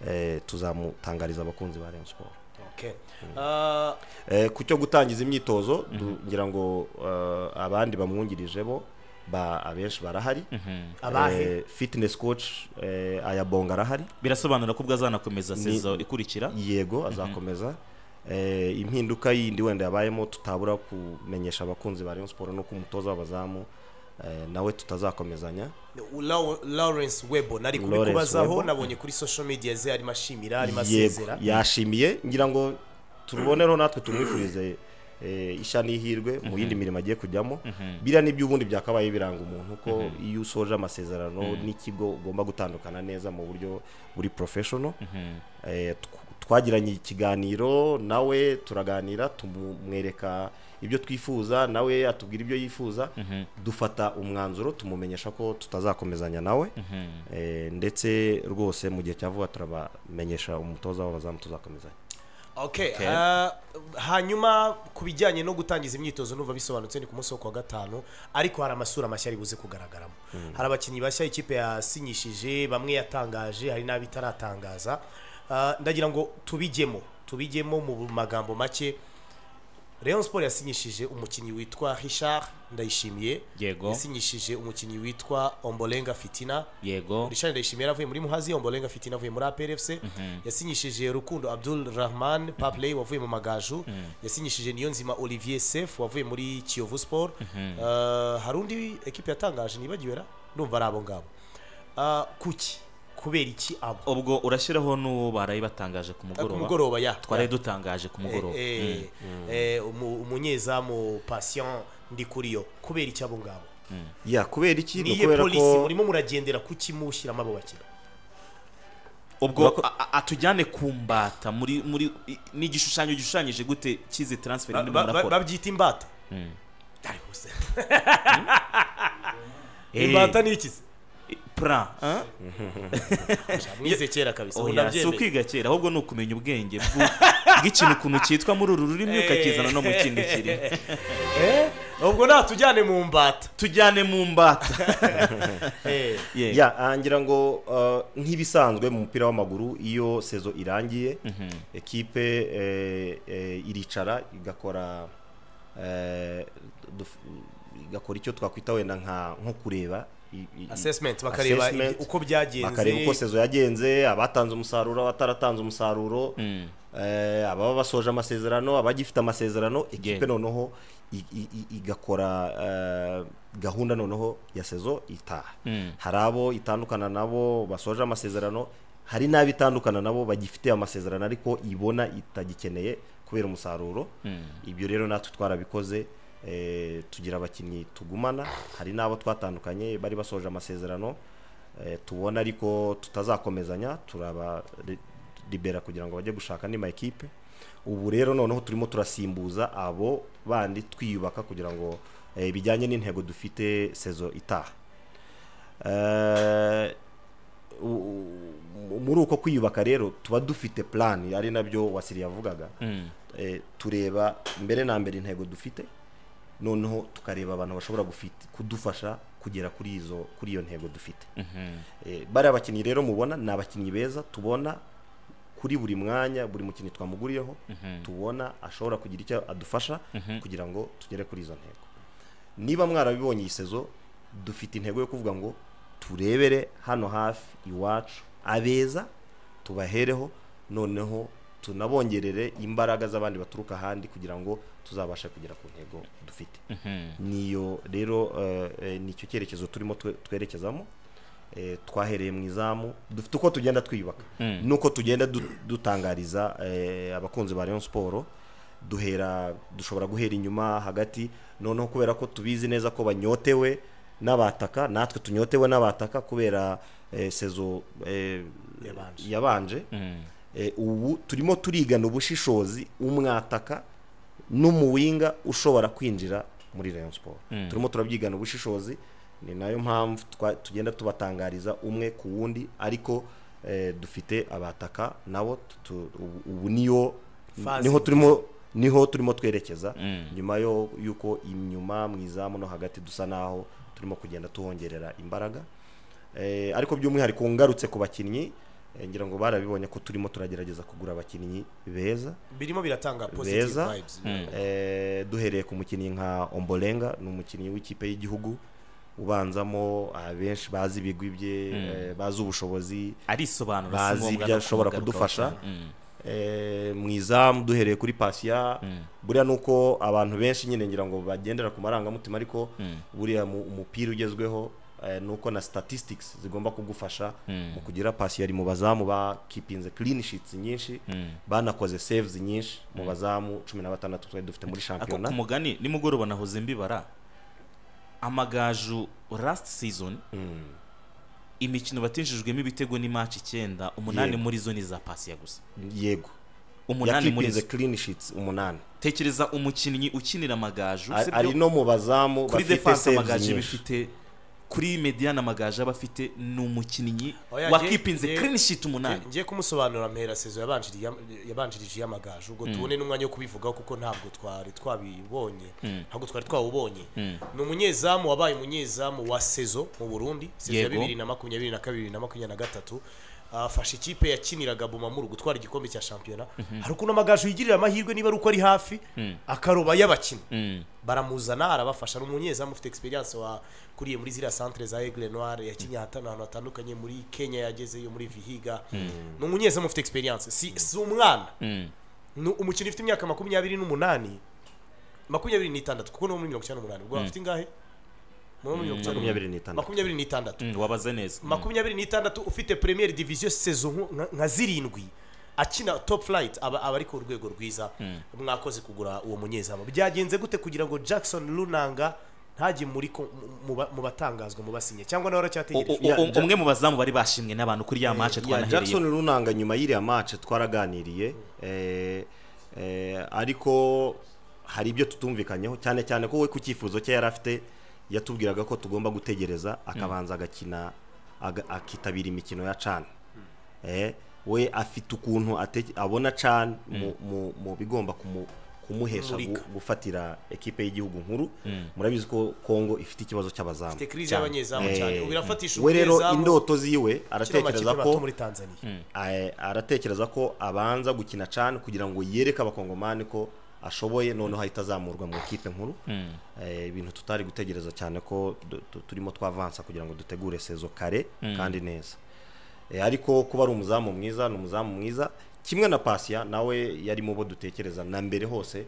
eh, tuzamutangariza abakunzi ba Rayon Sport Okay. Ah, Eh, ku cyo gutangiza imyitozo du- ngira ngo eh, abandi bamwungirije bo ba abenshi barahari abahe Eh, fitness coach eh, ayabonga arahari birasobanura ko ubwo azanakomeza Ni- sezo ikurikira yego azakomeza Eh, impinduka yindi wenda yabayemo tutabura kumenyesha abakunzi ba Rayon Sport no ku mutoza w'abazamu eh, nawe tutazakomezanya Lau- Lawrence Webo nari Lawrence kubikubazaho Webo. nabonye kuri social media ze arimo ashimira arimo yego asezera yashimiye ngira ngo turubonereho natwe tumwifurize eh, ishya n'ihirwe mu yindi mirimo agiye kujyamo biriya ni ubundi byakabaye biranga umuntu ko iyo usoje amasezerano n'ikigo ugomba gutandukana neza mu buryo buri professional Eh, tw- twagiranye ikiganiro nawe turaganira tumwereka ibyo twifuza nawe atubwira ibyo yifuza dufata umwanzuro tumumenyesha ko tutazakomezanya nawe Eh, ndetse rwose mu gihe cya vuba turabamenyesha umutoza w'abazamu tuzakomezanya okay. ah, hanyuma ku bijyanye no gutangiza imyitozo numva bisobanutse ni ku munsi wo kuwa gatanu ariko hari amasura mashya ari buze kugaragaramo hari abakinnyi bashya ikipe yasinyishije bamwe yatangaje hari n'abo itaratangaza Ah, ndagira ngo tubijyemo tubijyemo mu magambo make Rayon Sport yasinyishije umukinnyi witwa Richard Ndayishimiye Yego. yasinyishije umukinnyi witwa Ombolenga Fitina yego Richard Ndayishimiye avuye muri Muhazi Ombolenga Fitina avuye muri APRFC yasinyishije Rukundo Abdul Rahman Papley wavuye mu Magaju yasinyishije Niyonzima Olivier Sef wavuye muri Kiyovu Sport Eh, hari undi ekipe yatangaje nibagiwe ra ndumva ari abo ngabo Ah, kuki kubera iki abo ubwo urashyiraho n'uwo baraye batangaje ku Eh, ku mugoroba mugoroba ya twari dutangaje ku mugoroba Eh, eh, eh, umu- umunyezamu patient ndikuriyo kubera iki abo ngabo ya kubera iki ni niyo ukubera polisi ko murimo muragendera kuki mushyiramo abo bakira ubwo a- a- atujyane ku mbata muri muri i- ni igishushanyo gishushanyije gute cy'izi transfer Ba- muri ba- ba- murakora babyita imbata Dai bose. Eh, imbata ni iki se pra ah? mwize kera kabisa ubu oya si ndabyemeye. ukwiga kera ahubwo ni ukumenya ubwenge bw'u- bw'ikintu ukuntu cyitwa muri uru rurimi ukakizana no mu kindi kirimo Eh, ubwo natujyane mu mbata tujyane mu mbata Eh, Yeah. ya ah, ngira ngo ah, nk'ibisanzwe mu mupira w'amaguru iyo sezo irangiye ekipe eh, eh, iricara igakora eh, duf- igakora icyo twakwita wenda nka nko kureba i- i- assessment bakareba assessment. ibi- uko byagenze bakareba uko sezo yagenze abatanze umusaruro abataratanze umusaruro eh, ababa basoje amasezerano abagifite amasezerano ekipe Yego. noneho i- i- i- igakora eh, gahunda noneho ya sezo itaha hari abo itandukana nabo basoje amasezerano hari n'abo itandukana nabo bagifite amasezerano ariko ibona itagikeneye kubera umusaruro ibyo rero natwe twarabikoze eh, tugira abakinnyi tugumana hari n'abo twatandukanye bari basoje amasezerano Eh, tubona ariko tutazakomezanya turabaribera kugira ngo bajye gushaka andi makipe ubu rero noneho turimo turasimbuza abo bandi twiyubaka kugira ngo eh, bijyanye n'intego dufite sezo itaha Eh, u- u- muri uko kwiyubaka rero tuba dufite plan ari nabyo wasiri yavugaga Eh, tureba mbere na mbere intego dufite noneho tukareba abantu bashobora gufit- kudufasha kugera kuri izo kuri iyo ntego dufite Eh, bariya bakinnyi rero mubona ni abakinnyi beza tubona kuri buri mwanya buri mukinnyi twamuguriyeho tubona ashobora kugira icyo adufasha kugira ngo tugere kuri izo ntego niba mwarabibonye iyi sezo dufite intego yo kuvuga ngo turebere hano hafi iwacu abeza tubahereho noneho tunabongerere imbaraga z'abandi baturuka ahandi kugira ngo tuzabashe kugera ku ntego dufite niyo rero eh, eh, nicyo cyerekezo turimo twe- twerekezamo eh, twahereye mu izamu dufite uko tugenda twiyubaka nuko tugenda du- dutangariza eh, abakunzi ba Rayon Sport duhera dushobora guhera inyuma hagati noneho kubera ko tubizi neza ko banyotewe n'abataka natwe tunyotewe n'abataka kubera eh, sezo eh, Yabanje. yabanje Eh, ubu turimo turigana ubushishozi umwataka n'umuwinga ushobora kwinjira muri Rayon Sport turimo turabyigana ubushishozi ni nayo mpamvu twa- tugenda tubatangariza umwe ku wundi ariko eh, dufite abataka nabo tu- ubu- ubu niyo Fazi niho turimo niho turimo twerekeza nyuma yo yuko inyuma mu izamu no hagati dusa naho turimo kugenda tuhongerera imbaraga Eh, ariko by'umwihariko ngarutse ku bakinnyi eh, ngira ngo barabibonye ko turimo turagerageza kugura abakinnyi beza birimo biratanga positive beza vibes Eh, duhereye ku mukinnyi nka ombolenga ni umukinnyi w'ikipe y'igihugu ubanzamo abenshi bazi ibigwi bye eh, bazi ubushobozi arisobanura si bazi ngombwa ibyo no ashobora kumugarukaho kudufasha cyane. Mm. Eh, mu izamu duhereye kuri pasiya buriya ni uko abantu benshi nyine ngira ngo bagendera ku marangamutima ariko buriya mu- umupira ugezweho eh, ni uko na statistics zigomba kugufasha mu kugira pasiya ari mu bazamu bakipinze clean sheets nyinshi banakoze saves nyinshi mu bazamu cumi na batandatu twari dufite muri ako shampiyona ku mugani nimugoroba nahoze mbibara amagaju last season imikino batinjijwemo ibitego ni match icyenda umunani Yego. muri zo ni iza pasiya gusa yego umunani muri yakipinze zo clean sheets umunani tekereza umukinnyi ukinira amagaju Ari- usibye ari no mu bazamu kuri bafite defense saves amagaju nyinshi bifite kuri mediane amagaju aba afite ni umukinnyi Oya, nge- wakipinze nge- clean sheet umunani ngiye kumusobanura mpera sezo yabanjirije yabanjirije iy'amagaju ubwo tubone n'umwanya wo kubivugaho kuko ntabwo twari twabibonye ntabwo twari twawubonye ni umunyezamu wabaye umunyezamu wa sezo mu burundi sezo ya Yego. bibiri na makumyabiri na kabiri na makumyabiri na gatatu afashe ikipe yakiniraga bumamuru gutwara igikombe cya shampiyona hari ukuntu amagaju yigirira amahirwe niba ari uko ari hafi akaroba y'abakinnyi baramuzana arabafasha ni umunyezamu ufite experience wa kuriye muri ziriya centre za Aigle Noire yakinnye ahatana ahantu hatandukanye muri Kenya yagezeyo muri Vihiga ni umunyezamu ufite experience si, si umwana ni umukino ufite imyaka makumyabiri n'umunani makumyabiri n'itandatu kuko ni wo muri mirongo icyenda n'umunani ubwo afite ingahe muri mirongo icyenda makumyabiri n'itandatu makumyabiri n'itandatu Mm, wabaze neza Mm. makumyabiri n'itandatu ufite premier division saison nko- nka- nka zirindwi akina top flight aba aba ari ku rwego rwiza mwakoze kugura uwo munyezamu byagenze gute kugira ngo jackson lunanga ntajye muri ko- mu- mu ba- mu batangazwa mu basinye cyangwa O- nawe o- aracyategereje o- o- umwe mu bazamu bari bashimwe n'abantu kuri ya match ya Jackson twanahereye Runanga nyuma y'iriya match twaraganiriye eh, eh, ariko hari ibyo tutumvikanyeho cyane cyane ko we ku cyifuzo cye yari afite yatubwiraga ko tugomba gutegereza akabanza agakina aga- akitabira imikino ya can eh, we afite ukuntu ate- abona can mu, mu, mu bigomba kumu, kumuhesha gu- Kumurika. gufatira ekipe y'igihugu nkuru murabizi ko Kongo ifite ikibazo cy'abazamu afite crise y'abanyezamu cyane Eh, ubu irafatisha we rero umunyezamu indoto ziwe ukina amakipe aratekereza mato ko muri tanzania Ae- aratekereza ko abanza gukina cane kugira ngo yereke abakongomani ko ashoboye noneho ahita azamurwa mu ikipe nkuru Eh, ibintu tutari gutegereza cyane ko du- tu- turimo twavansa kugira ngo dutegure sezo kare kandi neza Eh, ariko kuba ari umuzamu mwiza ni umuzamu mwiza kimwe na pasiya nawe yari mu bo dutekereza na mbere hose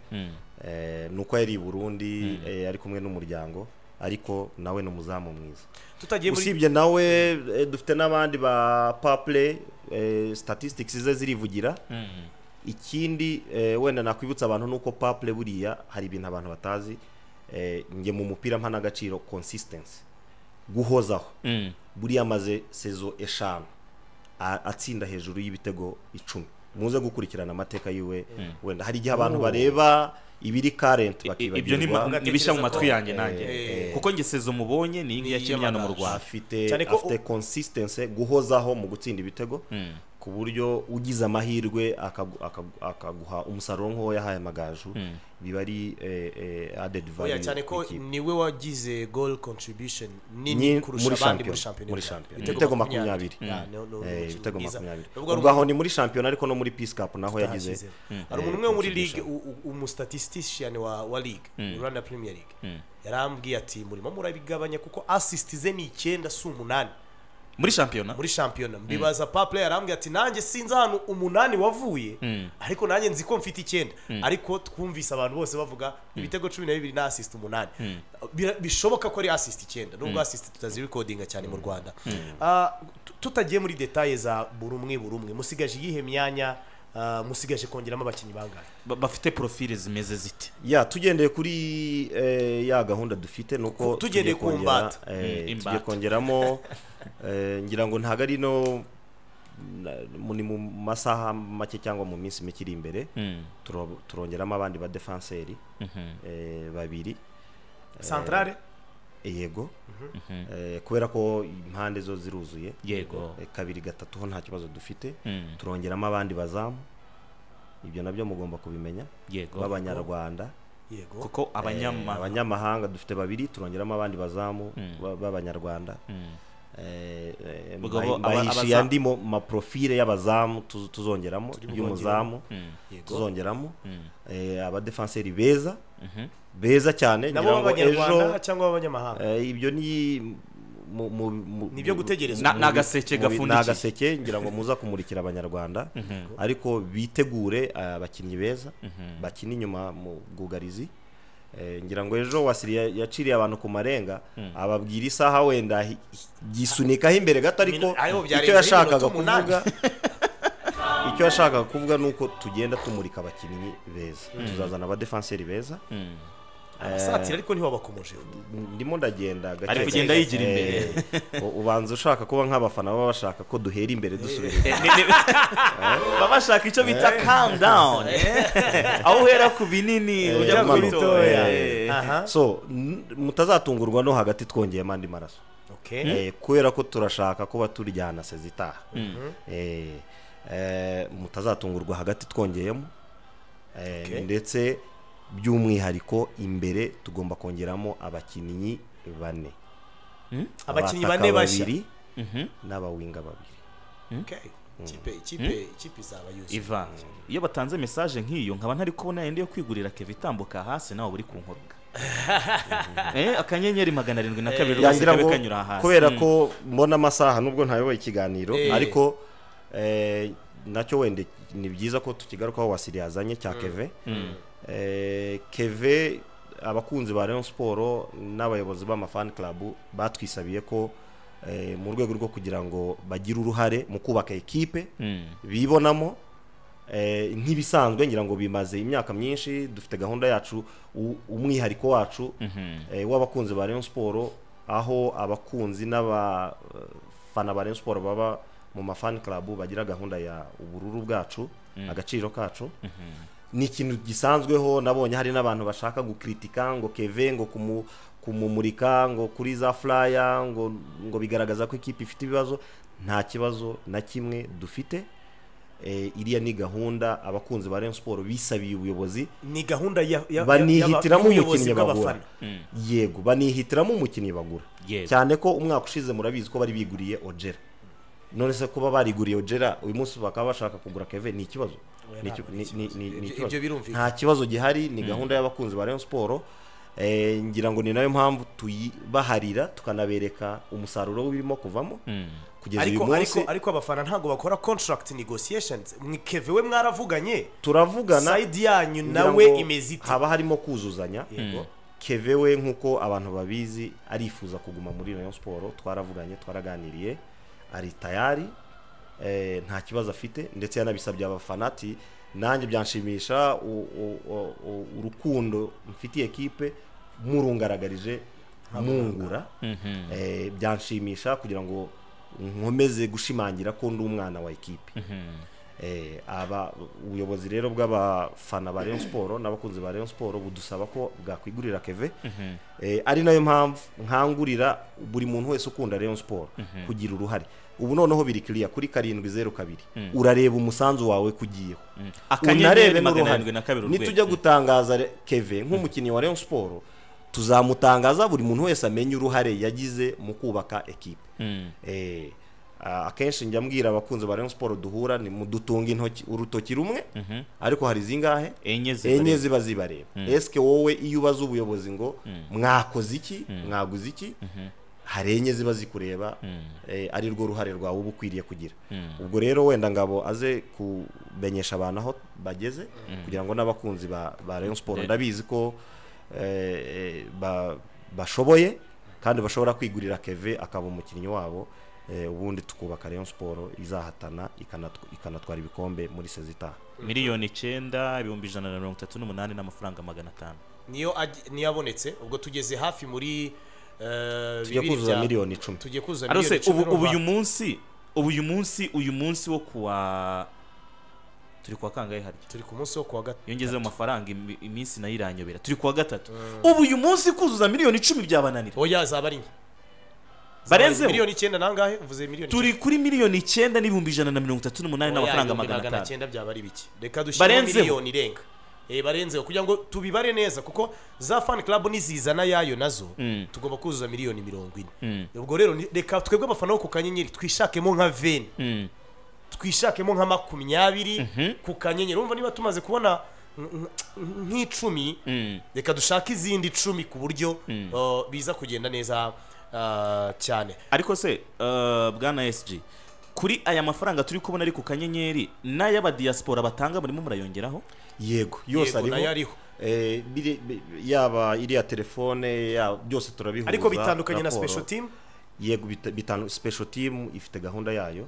Eh, ni uko yari i burundi eh, ari kumwe n'umuryango ariko nawe ni umuzamu mwiza tutagiye muri usibye nawe eh, dufite n'abandi ba paple statistics ze zirivugira ikindi eh, wenda nakwibutsa abantu nuko paple buriya hari ibintu abantu batazi eh, nge mu mupira mpa n'agaciro consistency guhozaho buriya amaze sezo eshanu a- atsinda hejuru y'ibitego icumi muze gukurikirana amateka yiwe wenda hari igihe abantu bareba ibiri current I- i- ibyo ni ma- bakibagirwa ni bishya mu matwi ko- yanjye nanjye Eh, kuko njye sezo mubonye ni iyi Ni yakimyano mu iy'amandazi. Rwanda afite Cyane ko afite consistency guhozaho mu gutsinda ibitego ku buryo ugize amahirwe akagu- akagu- akaguha umusaruro nk'uwo yahaye amagaju biba ari eh, eh, added oya value cyane ko ku ikipe. niwe wagize goal contribution nini Nyi- kurusha muri abandi shampiyona, muri shampiyona muri y'u Rwanda. shampiyona. Ibitego makumyabiri. Ya, ni- ni- ni Eh, umukino ibitego mwiza. makumyabiri Nubwo ari ubwo aho ni muri shampiyona ariko no muri peace cup naho yagize yagize hari umuntu umwe wo muri ligue u- u- umustatistician wa wa ligue rwanda premier league yarambwiye ati murimo murabigabanya kuko assist ze ni icyenda si umunani muri shampiyona muri shampiyona mbibaza paple yarambwiye ati nanjye sinzi ahantu umunani wavuye ariko nanjye nzi ko mfite icyenda ariko twumvise abantu bose bavuga ibitego cumi na bibiri na assist umunani Bira- bishoboka ko ari assist icyenda nubwo assist tutazirekodinga cyane mu rwanda Ah, tu- tutagiye muri detaye za buri umwe buri umwe musigaje iyihe myanya ah, musigaje kongeramo abakinnyi bangahe Ba- bafite profile zimeze zite ya tugendeye kuri eh, ya gahunda dufite nuko Ku- tugendeye tugiye ku kongera, mbata. eh, Mm, tugiye imbata. kongeramo eh, ngira ngo ntago ari no na- mu- ni mu masaha make cyangwa mu minsi mike iri imbere turo- turongeramo abandi ba defenseri eh, babiri centrale yego eh, kubera ko impande zo ziruzuye yego Eh, kabiri gatatu ho nta kibazo dufite Mm. turongeramo abandi bazamu ibyo nabyo mugomba kubimenya yego b'abanyarwanda yego kuko abanyama abanyamahanga dufite babiri turongeramo abandi bazamu ba- b'abanyarwanda Eh, eh, Ubwo mbahi- bo- aba- mbahishiye abaza- andi mo- maprofile y'abazamu tuz- tuzongeramo y'umuzamu tuzongeramo Eh, abadefenseri beza beza cyane nabo ngira ngo b'abanyarwanda cyangwa b'abanyamahanga Eh, ibyo ni mu- mu- mu- Ni ibyo mu- gutegereza. Na- mu- ni agaseke mu- gafundikiye. ni agaseke ngira ngo muza kumurikira abanyarwanda ariko bitegure eh, abakinnyi beza bakina inyuma mu bwugarizi Eh, ngira ngo ejo wasiri ya- yaciriye abantu ku marenga ababwira isaha wenda hi- hi- gisunikaho imbere gato ariko Mina- ariho byarenze icyo yashakaga iminota umunani. kuvuga icyo yashakaga kuvuga ni uko tugenda tumurika abakinnyi beza tuzazana abadefenseri beza abasatira ariko niho bakomeje ndimo ndagenda gake Ari gake. kugenda yigira imbere. Eh, u- ubanza ushaka kuba nk'abafana baba bashaka ko duhera imbere dusubira inyuma. Eh, ni- ni- baba bashaka icyo bita calm down eh. aho uhera ku binini Eh, ujya ku manuka. bitoya Eh. Aha. aha so n- mutazatungurwa no hagati twongeyemo andi maraso okay Eh, kubera ko turashaka kuba turyana sezitaha Eh, eh, mutazatungurwa hagati twongeyemo Eh, Okay. ndetse by'umwihariko imbere tugomba kongeramo abakinnyi bane abakinnyi Abataka bane bashya babiri n'abawinga babiri Okay. ikipe ikipe ikipe izaba yuzuye iva iyo batanze message nk'iyo nkaba ntari kubona yenda yo kwigurira keva itambuka hasi nawe uri ku nkobwa eh, akanyenyeri magana arindwi na kabiri rwose yagira kabe ngo kanyura hasi kubera Mm. ko mbona amasaha nubwo ntayoboye ikiganiro Eh. ariko eh, nacyo wenda ni byiza ko tukigarukaho wasiri yazanye cya keve Eh, keve abakunzi ba Rayon Sport n'abayobozi b'amafani club batwisabiye ko eh, mu rwego rwo kugira ngo bagire uruhare mu kubaka ekipe bibonamo eh, nk'ibisanzwe ngira ngo bimaze imyaka myinshi dufite gahunda yacu u- umwihariko wacu eh, w'abakunzi ba Rayon Sport aho abakunzi n'abafana ba Rayon Sport baba mu mafani club bagira gahunda ya ubururu bwacu agaciro kacu ni ikintu gisanzweho nabonye hari n'abantu bashaka gukritika ngo keve ngo kumu kumumurika ngo kuri za flyer ngo ngo bigaragaza ko ikipe ifite ibibazo nta kibazo na kimwe dufite Eh, iriya ni gahunda abakunzi ba Rayon Sport bisabiye ubuyobozi ni gahunda ya- ya- y'aba- banihitiramo y'ubuyobozi umukinnyi bagura bw'abafana. yego banihitiramo umukinnyi bagura Yego. cyane ko umwaka ushize murabizi ko bari biguriye ojera none se kuba bariguriye ojera uyu munsi bakaba bashaka kugura keve ni ikibazo Ni iki- ni- ni- ni- Ibyo- ni ikibazo. ibyo birumvikana. nta kibazo gihari ni gahunda y'abakunzi ba Rayon Sport Eh, ngira ngo ni nayo mpamvu tuyibaharira tukanabereka umusaruro w'ibirimo kuvamo kugeza uyu ariko ariko munsi ariko abafana ntabwo bakora contract negotiations mwikeve we mwaravuganye turavugana side yanyu ngira nawe ngo imeze ite haba harimo kuzuzanya yego keve we nk'uko abantu babizi arifuza kuguma muri rayon siporo twaravuganye twaraganiriye ari tayari eh, nta kibazo afite ndetse yanabisabye abafana ati nanjye byanshimisha u- u- u- u- urukundo mfitiye ekipe murungaragarije mungura Eh, byanshimisha kugira ngo nkomeze gushimangira ko ndi umwana wa ekipe Eh, aba ubuyobozi rero bw'abafana ba Rayon Sport n'abakunzi ba Rayon Sport budusaba ko bwakwigurira Keve Eh, ari nayo mpamvu nkangurira buri muntu wese ukunda Rayon Sport kugira uruhare ubu noneho biri clear kuri karindwi zeru kabiri urareba umusanzu wawe kugiyeho Akanyenyeri unarebe magana n'uruhare arindwi na kabiri urwego. nitujya gutangaza re- Keve nk'umukinnyi wa Rayon Sport tuzamutangaza buri muntu wese amenye uruhare yagize mu kubaka ekipe Eh, a- akenshi njya mbwira abakunzi ba Rayon Sport duhura ni mu dutunga intoki urutoki rumwe ariko hari zingahe enye zibareba. enye ziba zibareba esike wowe iyo ubaza ubuyobozi ngo mwakoze iki mwaguze iki hari enye ziba zikureba eh, ari rwo ruhare rwawe uba ukwiriye kugira ubwo rero wenda ngabo aze kumenyesha abantu aho bageze kugira ngo n'abakunzi ba ba Rayon Sport ndabizi ko eh, eh, ba- bashoboye kandi bashobora kwigurira Keve akaba umukinnyi wabo eh, ubundi tukubaka Rayon Sport izahatana ikanatw- ikanatwara ibikombe muri sezita miliyoni icyenda ibihumbi ijana na mirongo itatu n'umunani n'amafaranga magana atanu niyo aj- niyo abonetse ubwo tugeze hafi muri eh, tujya bibiri kuzuza bya- miliyoni icumi tujye kuzuza arose miliyoni ubu ubu uyu urumva? munsi ubu uyu munsi uyu munsi wo kuwa turi kuwa kangahe harya turi ku munsi wo kuwa gatatu iyo ngeze mu mafaranga imi- iminsi nayo iranyobera turi kuwa gatatu ubu uyu munsi kuzuza miliyoni icumi byabananira oya zaba ari nke barenzeho miliyoni icyenda nangahe uvuze miliyoni turi kuri miliyoni icyenda n'ibihumbi ijana na mirongo itatu n'umunani n'amafaranga magana atanu cyenda byaba ari bike reka dushyire Barenzeho. miliyoni irenga Eh, barenzeho kugira ngo tubibare neza kuko za fan club nizizana yayo nazo tugomba kuzuza miliyoni mirongo ine ubwo rero ni- reka twebwe abafana bo ku kanyenyeri twishakemo nka veni Mm. twishakemo nka makumyabiri ku kanyenyeri urumva niba tumaze kubona nk- nk- nk'icumi reka dushake izindi icumi ku buryo uh, biza kugenda neza uh, cyane ariko se eh, bwana SG kuri aya mafaranga turi kubona ari ku kanyenyeri n'ay'abadiyasipora batanga barimo murayongeraho yego yose Yego, nayo ariho ariho. Eh, biri- bi- yaba iriya telefone ya- byose turabihuza ariko bitandukanye na raporo. special team yego bita- bitandu- special team ifite gahunda yayo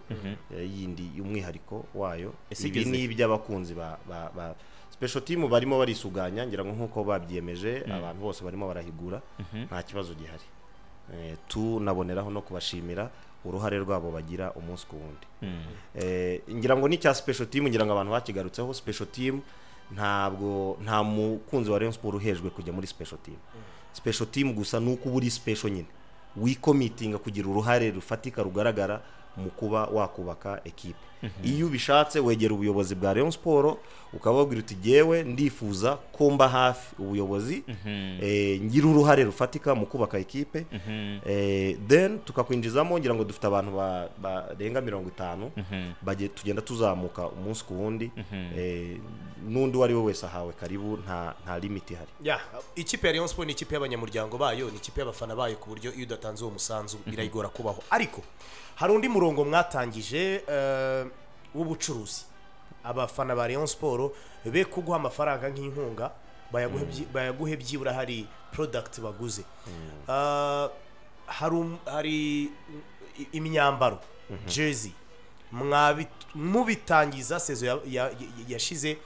eh, yindi y'umwihariko wayo Ese ibi igeze ni iby'abakunzi ba, ba, ba special team barimo barisuganya ngira ngo nk'uko babyiyemeje abantu bose barimo barahigura nta kibazo gihari Eh, tunaboneraho no kubashimira uruhare rwabo bagira umunsi ku wundi Eh, ngira ngo n'icya special team ngira ngo abantu bakigarutseho special team ntabwo nta mukunzi wa Rayon Sport uhejwe kujya muri special team special team gusa nuko uba uri special nyine wikomitinga kugira uruhare rufatika rugaragara mu kuba wakubaka ekipe iyo ubishatse wegera ubuyobozi bwa Rayon Sport ukababwira uti jyewe ndifuza ko mba hafi ubuyobozi eh, ngira uruhare rufatika mu kubaka ekipe eh, then tukakwinjizamo ngira ngo dufite abantu ba- barenga mirongo itanu bagiye- tugenda tuzamuka umunsi ku wundi eh, n'undi uwo ari we wese ahawe karibu nta nta limit ihari ya ikipe ya Rayon Sport ni ikipe y'abanyamuryango bayo ni ikipe y'abafana bayo ku buryo iyo udatanze uwo musanzu birayigora kubaho ariko hari undi murongo mwatangije eh, w'ubucuruzi abafana ba Rayon Sport be kuguha amafaranga nk'inkunga bayaguhe byi- bayaguhe byibura hari product baguze Ah, hari um- hari i- imyambaro jersey mwabi- mubitangiza sezo ya- ya- ya- yashize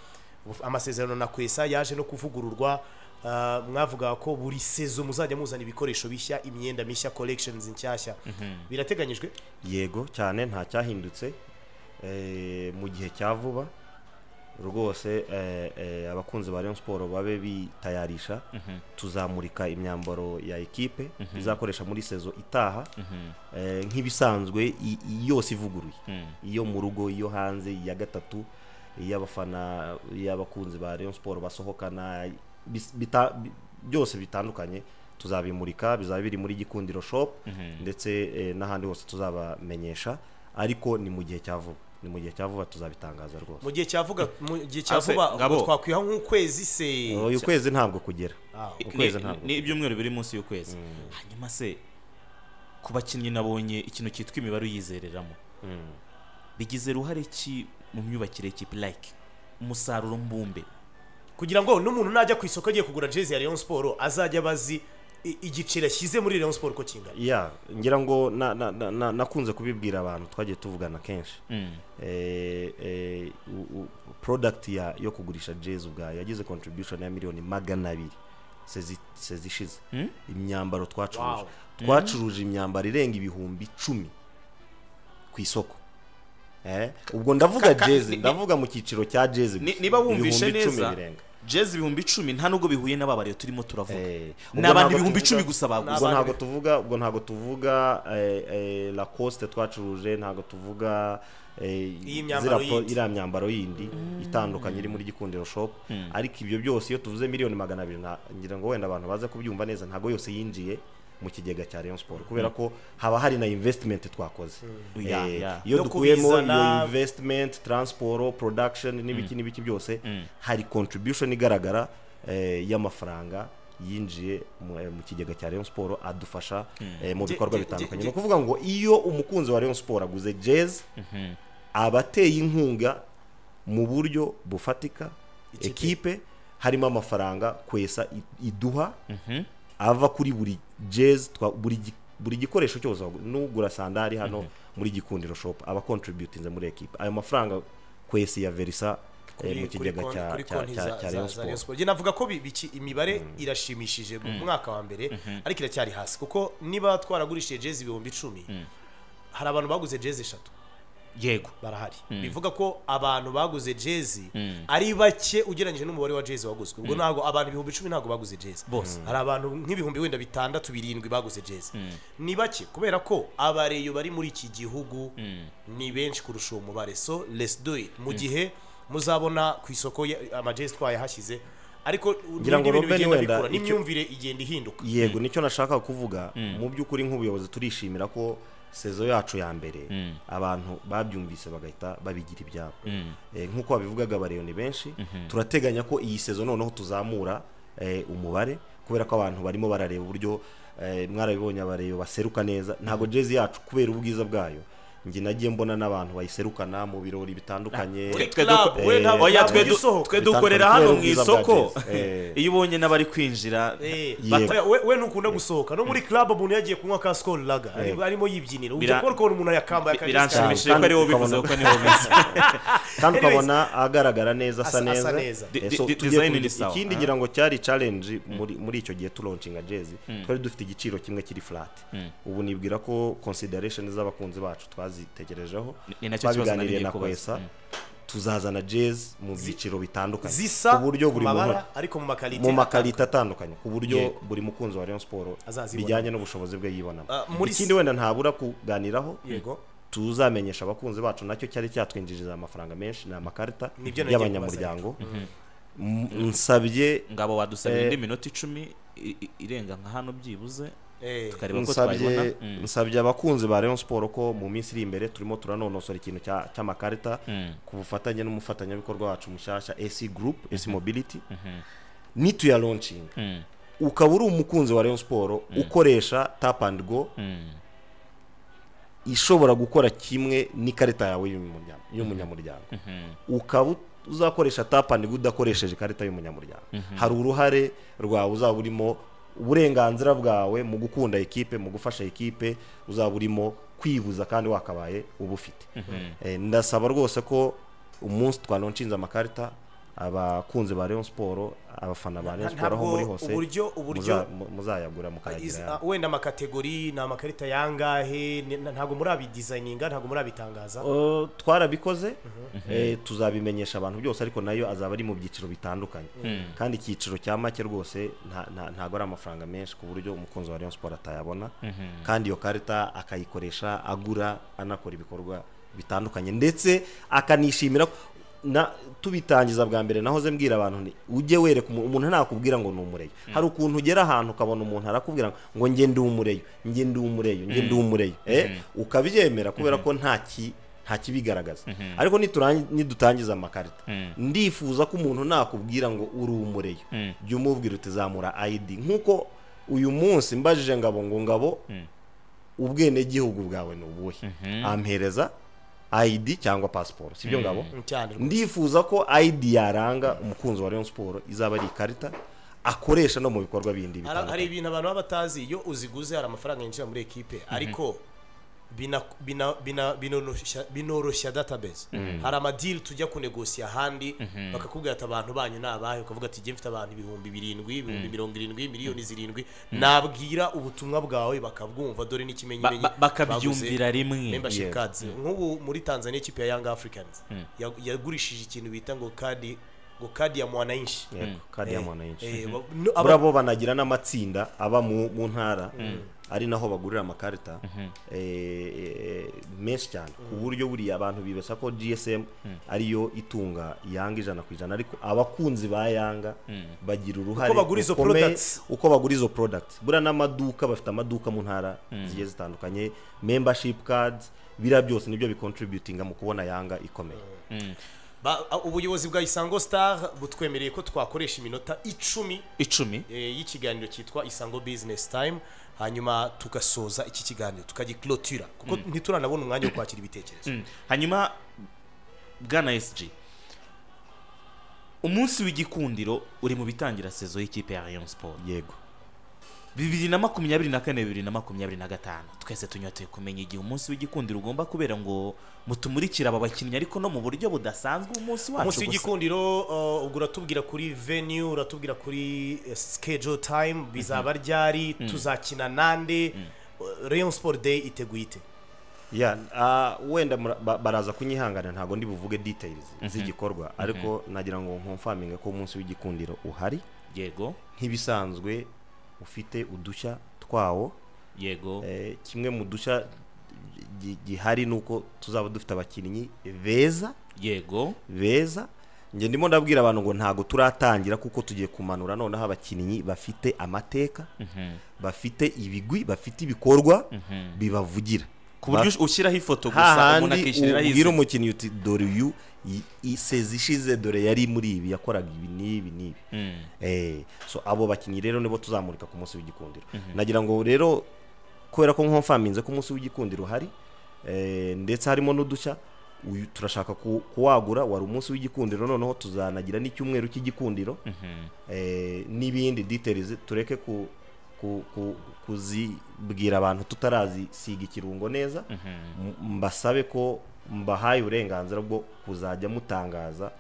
uf- amasezerano na kwesa yaje no kuvugururwa ah, mwavugaga ko buri sezo muzajya muzana ibikoresho bishya imyenda mishya collections nshyashya birateganyijwe yego cyane nta cyahindutse eh, mu gihe cya vuba rwose eh, eh, abakunzi ba Rayon Sport babe bitayarisha tuzamurika imyambaro ya ekipe izakoresha muri sezo itaha eh, nk'ibisanzwe i- i- yose ivuguruye iyo mu rugo iyo hanze iya gatatu iy'abafana iy'abakunzi ba Rayon Sport basohokana bis- bita- bi- byose bitandukanye tuzabimurika bizaba biri muri gikundiro shop ndetse eh, n'ahandi hose tuzabamenyesha ariko ni mu gihe cya vuba ni mu gihe cya vuba tuzabitangaza rwose mu gihe cyavuga mu gihe Ase, cyavuba Ngabo. twakwiha nk'ukwezi se uyu kwezi ntabwo kugera ukwezi Ni- ntabwo ni ibyumweru biri munsi y'ukwezi hanyuma se ku bakinnyi nabonye ikintu cyitwa imibare uyizereramo bigize uruhare ki mu myubakire y'ikipe like umusaruro mbumbe kugira ngo n'umuntu najya ku isoko agiye kugura jezi ya Rayon Sport azajya abazi i- igiciro ashyize muri Rayon Sport uko kingana ya ngira ngo na- na- na- na- nakunze kubibwira abantu twagiye tuvugana kenshi eh, eh, u- u- product ya yo kugurisha jezi ubwayo yagize contribution ya miliyoni magana abiri sezi- sezishize imyambaro twacuruje Wow. twacuruje imyambaro irenga ibihumbi icumi ku isoko Eh, ubwo ndavuga ka- jezi ni- ndavuga mu cyiciro cya jezi Ni- gusa. niba wumvishe Ibihumbi icumi neza birenga. jezi ibihumbi icumi nta nubwo bihuye n'ababariye turimo turavuga Eh, ubwo ni abantu ntabwo ibihumbi tuvuga- icumi gusa baguze ubwo abandi ntabwo be- tuvuga ubwo ntabwo tuvuga eh, eh, lacoste twacuruje ntabwo tuvuga eh, Iyi myambaro ziriya po- yindi. iriya myambaro yindi itandukanye iri muri gikundiro shop ariko ibyo byose iyo tuvuze miliyoni magana abiri nta- ngira ngo wenda abantu baze kubyumva neza ntabwo yose yinjiye mu kigega cya Rayon Sport kubera ko haba hari na investment twakoze Ya, Eh, ya. iyo No dukuyemo iyo kubizana. investment transport production n'ibiki n'ibiki byose hari contribution igaragara eh, y'amafaranga yinjiye mu eh, mu kigega cya Rayon Sport adufasha eh, mu Je- bikorwa je- bitandukanye je- ni ukuvuga ngo iyo umukunzi wa Rayon Sport aguze jazz abateye inkunga mu buryo bufatika ekipe harimo amafaranga kwesa i- iduha ava kuri buri jazz twa buri gi- buri gikoresho cyose wagu- nugura sandari hano muri gikundiro shop aba contributinze muri ekipe ayo mafaranga kwesi ya verisa eh, mu kigega cya cya- cya- cya Rayon Sport njye navuga ko bi- biki- imibare irashimishije mu mwaka wa mbere ariko iracyari hasi kuko niba twaragurishije jezi ibihumbi icumi hari abantu baguze jezi eshatu yego barahari bivuga ko abantu baguze jezi ari bake ugereranyije n'umubare wa jezi waguzwe ubwo ntabwo abantu ibihumbi icumi ntabwo baguze jezi Bose. hari abantu nk'ibihumbi wenda bitandatu birindwi baguze jezi ni bake kubera ko abareyo bari muri iki gihugu ni benshi kurusha uwo mubare so let's do it mu gihe muzabona ku isoko ya- amajezi twayahashyize ariko Ngira ngo n'ibintu Robin bigenda wenda bikura icyo- n'imyumvire igenda ihinduka yego nicyo nashaka kuvuga mu by'ukuri nk'ubuyobozi turishimira ko sezo yacu ya mbere abantu babyumvise bagahita babigira ibyabo Eh, nk'uko babivugaga abareyoni benshi turateganya ko iyi sezo noneho tuzamura eh, umubare kubera ko abantu barimo barareba uburyo eh, mwarabibonye abareyo baseruka neza ntabwo jezi yacu kubera ubwiza bwayo njye nagiye mbona n'abantu bayiserukana mu birori bitandukanye Twe- twe Club, duko- we ntabwo- oya, ntabwo twe ujya du- usohoka. twe dukorera hano mu Ubwiza bwa isoko Jazz. Eh. iyo ubonye n'abari kwinjira Eh, Yego. bata- we, we ntukunda gusohoka no muri club umuntu yagiye kunywa ka skol laga ari- arimo yibyinira ujya Bira- kubona ukuntu umuntu yakambaye akajezi biranshimishije ko Kandi ariwo ukabona- bivuze kuko niwo bizi kandi Anyways, ukabona agaragara neza asa asa- asa neza neza. Di- Eh, di- so di- tugiye design kubi- ni sawa, ikindi ah. ngira ngo cyari challenge muri muri icyo gihe turoncinga jezi twari dufite igiciro kimwe kiri flat ubu nibwira ko consideration z'abakunzi bacu twazitekerejeho Ni- ni nacyo kibazo twabiganiriye nari na ngiye kubaza. kwesa tuzazana jezi mu byiciro bitandukanye zisa ku buryo mu buri muntu mabara ariko mu makarite mu makarita atandukanye ku buryo Yego. buri mukunzi wa Rayon Sport Azazibona. bijyanye n'ubushobozi bwe yibonamo Ah, muri ikindi s- wenda ntabura kuganiraho Yego. tuzamenyesha abakunzi bacu nacyo cyari cyatwinjiriza amafaranga menshi ni amakarita Nibyo nagiye y'abanyamuryango M- nsabye ngabo Eh. badusabye indi minota icumi i- i- irenga nka hano byibuze Eh, tukareba ko twayibona nsabye nsabye abakunzi ba Rayon Sport ko mu minsi iri imbere turimo turanonosora ikintu cya- cy'amakarita ku bufatanye n'umufatanyabikorwa wacu mushyashya AC Group AC Mobility nituya launching ukaba uri umukunzi wa Rayon Sport ukoresha tap and go ishobora gukora kimwe n'ikarita yawe y'umunya- y'umunyamuryango ukaba ut- uzakoresha tap and go udakoresheje ikarita y'umunyamuryango hari uruhare rwawe uzaba urimo uburenganzira bwawe mu gukunda ekipe mu gufasha ekipe uzaba urimo kwibuza kandi wakabaye ubufite Eh, ndasaba rwose ko umunsi twanonshinze amakarita abakunzi ba Rayon Sport abafana ba Rayon Sport aho ntabwo muri hose uburyo- uburyo- muza- mu- muzayagura Is- mukayagira ah, wenda amakategori ni amakarita yangahe ni- na- ntabwo murabidizayininga ntabwo murabitangaza Uh, twarabikoze eh, tuzabimenyesha abantu byose ariko nayo azaba ari mu byiciro bitandukanye kandi icyiciro cya make rwose nta- nta- ntago ari amafaranga menshi ku buryo umukunzi wa Rayon Sport atayabona kandi iyo karita akayikoresha agura anakora ibikorwa bitandukanye ndetse akanishimira ko- na tubitangiza bwa mbere nahoze mbwira abantu nti ujye wereka umu- umuntu ntakubwira ngo ni umureyo hari ukuntu ugera ahantu ukabona umuntu arakubwira ngo- ngo njye ndi umureyo njye ndi umureyo njye ndi umureyo eh, ukabyemera kubera ko nta ki nta kibigaragaza ariko niturangi- nidutangiza amakarita ndifuza ko umuntu nakubwira ngo uri umureyo jya umubwira utizamura ID nkuko uyu munsi mbajije ngabo ngo ngabo ubwenegihugu bwawe ni ubuhe ampereza ID cyangwa pasiporo sibyo ngabo cyane rwose. ndifuza ko ID yaranga umukunzi wa Rayon Sport izaba ari ikarita akoresha no mu bikorwa bindi Hari- hari bitandukanye ibintu abantu baba batazi iyo uziguze hari amafaranga yinjira muri ekipe ariko bina- bina- bina- binoroshya- binoroshya database hari amadiri tujya kunegosiya ahandi bakakubwira ati abantu banyu ni abahe ukavuga ati njye mfite abantu ibihumbi birindwi ibihumbi mirongo irindwi miliyoni zirindwi nabwira ubutumwa bwawe bakabwumva dore n'ikimenyetso Ba- ba- bakabyumvira rimwe membership Yes. cards nk'ubu muri Tanzania ikipe ya Young Africans ya- yagurishije ikintu bita ngo kadi ngo kadi ya mwananchi Yego, kandi ya mwananchi Eh, ba- no- aba- muri abo banagira n'amatsinda aba mu mu ntara ari naho bagurira amakarita eh, eh, menshi cyane ku buryo buriya abantu bibeshya ko gsm ariyo itunga yanga ijana ku ijana ariko abakunzi ba yanga bagira uruhare Uko bagura izo rukomeye products. uko bagura izo products buriya n'amaduka bafite amaduka mu ntara zigiye zitandukanye membership cards biriya byose nibyo bicontributinga mu kubona yanga ikomeye Ba- a- ubuyobozi bwa isango star butwemereye ko twakoresha iminota icumi icumi eh, y'ikiganiro cyitwa isango business time hanyuma tugasoza iki kiganiro tukagiclotura kuko ntituranabona umwanya wo kwakira ibitekerezo Mm. hanyuma bwana SG umunsi w'igikundiro uri mu bitangira sezo y'ikipe ya Rayon Sport yego bibiri na makumyabiri na kane bibiri na makumyabiri na gatanu twese tunyoteye kumenya igihe umunsi w'igikundiro ugomba kubera ngo mutumurikire aba bakinnyi ariko no mu buryo budasanzwe umunsi wacu umunsi w'igikundiro uh, ubwo uratubwira kuri venue uratubwira kuri eh, schedule time bizaba ryari tuzakina nande Uh, rayon sport day iteguye ite ya ah, wenda mura- ba- baraza kunyihangana ntabwo ndi buvuge details z'igikorwa ariko nagira ngo nkomfaminge ko umunsi w'igikundiro uhari yego nk'ibisanzwe ufite udushya twawo yego eh, kimwe mu dushya gi- gihari ni uko tuzaba dufite abakinnyi beza yego beza njye ndimo ndabwira abantu ngo ntabwo turatangira kuko tugiye kumanura noneho abakinnyi bafite amateka bafite ibigwi bafite ibikorwa bibavugira ku buryo Ba- ushyiraho ifoto gusa umuntu hahandi akishyiriraho ubwira izina umukinnyi uti dore uyu i- i- sezi ishize dore yari muri ibi yakoraga ibi n'ibi n'ibi Eh, so abo bakinnyi rero nibo tuzamurika ku munsi w'igikundiro nagira ngo rero kubera ko nkomfaminze ko umunsi w'igikundiro uhari eh, ndetse harimo n'udushya uyu turashaka ku- kuwagura wari umunsi w'igikundiro noneho tuzanagira n'icyumweru cy'igikundiro eh, n'ibindi details tureke ku ku- ku- kuzibwira abantu tutarazisiga ikirungo neza M- mbasabe ko mbahaye uburenganzira bwo kuzajya mutangaza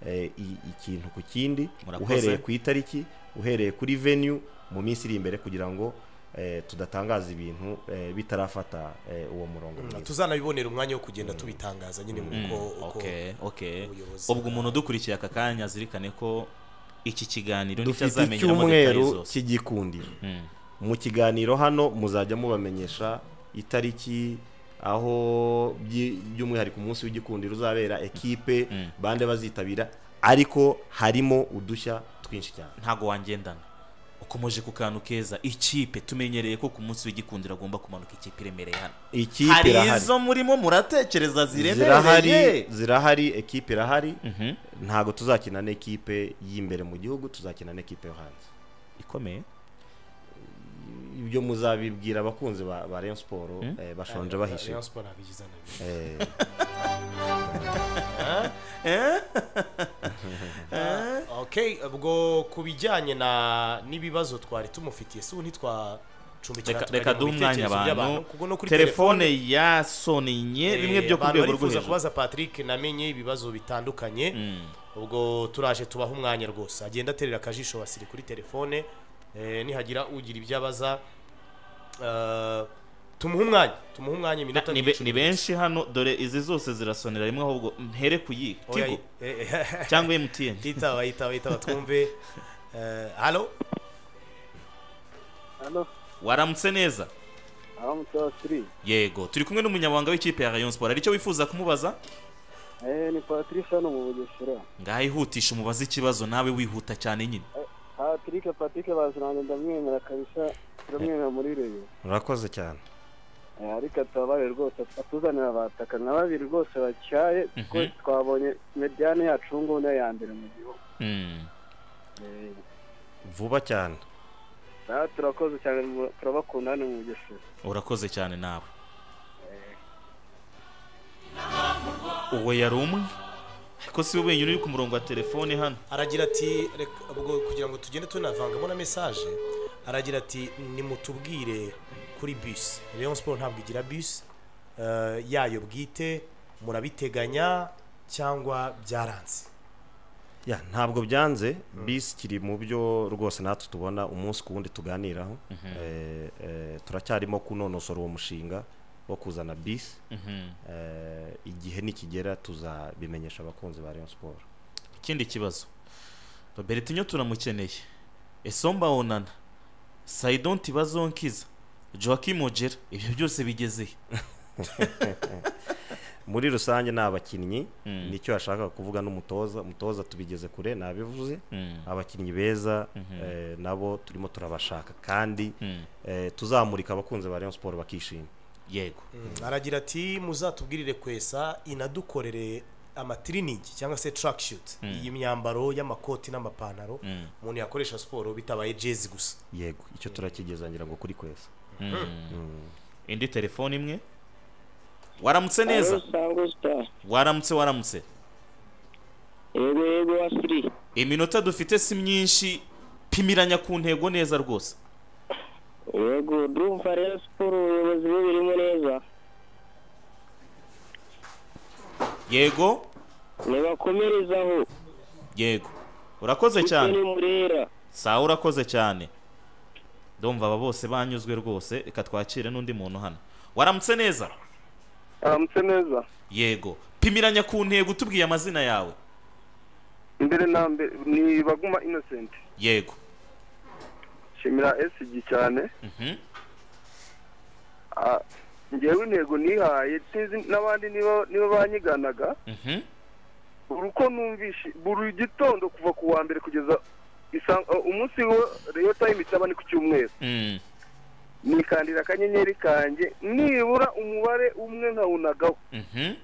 eh, i- ikintu ku kindi Murakoze. uhereye ku itariki uhereye kuri venue mu minsi iri imbere kugira ngo eh, tudatangaza ibintu eh, bitarafata eh, uwo murongo mwiza. tuzanabibonera umwanya wo kugenda tubitangaza nyine uko uko okay okay ubuyobozi- ubwo umuntu udukurikiye aka kanya azirikane ko iki kiganiro nicyo dufite azamenyera mu details icyumweru zose cy'igikundiro mu kiganiro hano muzajya mubamenyesha itariki aho byi- by'umwihariko umunsi w'igikundiro uzabera ekipe bande bazitabira ariko harimo udushya twinshi cyane ntago wangendana ukomeje ku kantu keza ikipe tumenyereye ko ku munsi w'igikundiro agomba kumanuka ikipe iremereye hano ikipe hari irahari izo murimo muratekereza zirahari ziremereye zirahari ekipe irahari ntabwo tuzakina n'ikipe y'imbere mu gihugu tuzakina n'ikipe yo hanze ikomeye ibyo muzabibwira abakunzi ba ba Rayon Sport eh, bashonje bahishe Rayon Sport ntabwo igize nabi. Eh, okay ubwo ku bijyanye na n'ibibazo twari tumufitiye si ubu ntitwacumbikira Reka- turajya reka mu duhe umwanya bitekerezo abantu kuko no kuri telefone yasonye bimwe byo ku abantu rwego rwo barifuza hejuru kubaza patrick namenye ibibazo bitandukanye ubwo turaje tubaha umwanya rwose agenda aterera akajisho basiri kuri telefone eh, nihagira ugira ibyo abaza eh, tumuhe umwanya tumuhe umwanya iminota Na- ni be- ni benshi hano dore izi zose zirasonera rimwe ahubwo ntere ku yihe Oya, tigo eh, eh, cyangwa mtn yitaba yitaba yitaba twumve Eh, halo hano waramutse neza aho mutasiri yego turi kumwe n'umunyamabanga w'ikipe ya rayon sport hari icyo wifuza kumubaza eh ni patrice hano mu bugesera ngaho ihutisha umubaze ikibazo nawe wihuta cyane nyine patrick patrick baziranye ndamwemera kabisa turamwemera muri reyo murakoze cyane Eh, ariko atabaye rwose atuzanira abataka na babiri rwose bacyaye kuko twabonye mediyane yacu ubu ngubu niyo ya mbere mu gihugu Mm. Eh, vuba cyane aha turakoze cyane mu- turabakunda hano mu bugesera urakoze cyane nawe uwo yari umwe ariko si we wenyine uri ku murongo wa telefone hano aragira ati "Reka- ubwo kugira ngo tugende tunavangamo na mesaje aragira ati nimutubwire kuri bus Rayon Sport ntabwo igira bus eh, yayo bwite murabiteganya cyangwa byaranze ya ntabwo byanze bisi kiri mu byo rwose natwe tubona umunsi ku wundi tuganiraho Eh, eh, turacyarimo kunonosora uwo mushinga wo kuzana bisi Eh, igihe nikigera tuzabimenyesha abakunzi ba Rayon Sport ikindi kibazo robertinho turamukeneye esomba onana saidon ntibazonkiza joaquim ogera ibyo byose bigezehe muri rusange ni abakinnyi nicyo yashakaga kuvuga n'umutoza umutoza tubigeze kure nabivuze abakinnyi beza eh, nabo turimo turabashaka kandi eh, tuzamurika abakunzi ba Rayon Sport bakishima yego aragira ati muzatubwirire kwesa inadukorere amatiriningi cyangwa se track shoot iyi myambaro y'amakoti n'amapantaro umuntu yakoresha siporo bitabaye jezi gusa yego icyo turakigeza ngira ngo kuri kwesa indi telefone imwe waramutse neza sango star waramutse waramutse yego yego wasiri iminota dufite si myinshi pimiranya ku ntego neza rwose yego ndumva rero siporo ubuyobozi bubirimo neza yego nibakomerezaho yego urakoze cyane murera sawa urakoze cyane ndumva aba bose banyuzwe rwose reka twakire n'undi muntu hano waramutse neza aramutse neza yego pimiranya ku ntego utubwiye amazina yawe imbere na mbere ni baguma innocent yego shimira esigi cyane Mhm. Ah, njyewe intego nihaye sinzi n'abandi niba niba banyiganaga Mhm. buri uko numvishe buri gitondo kuva ku wa mbere kugeza isa- uh, umunsi wo reyo tayime cyaba ni ku cyumweru Mm. nikandira akanyenyeri kanjye nibura umubare umwe nkawunagaho Mhm.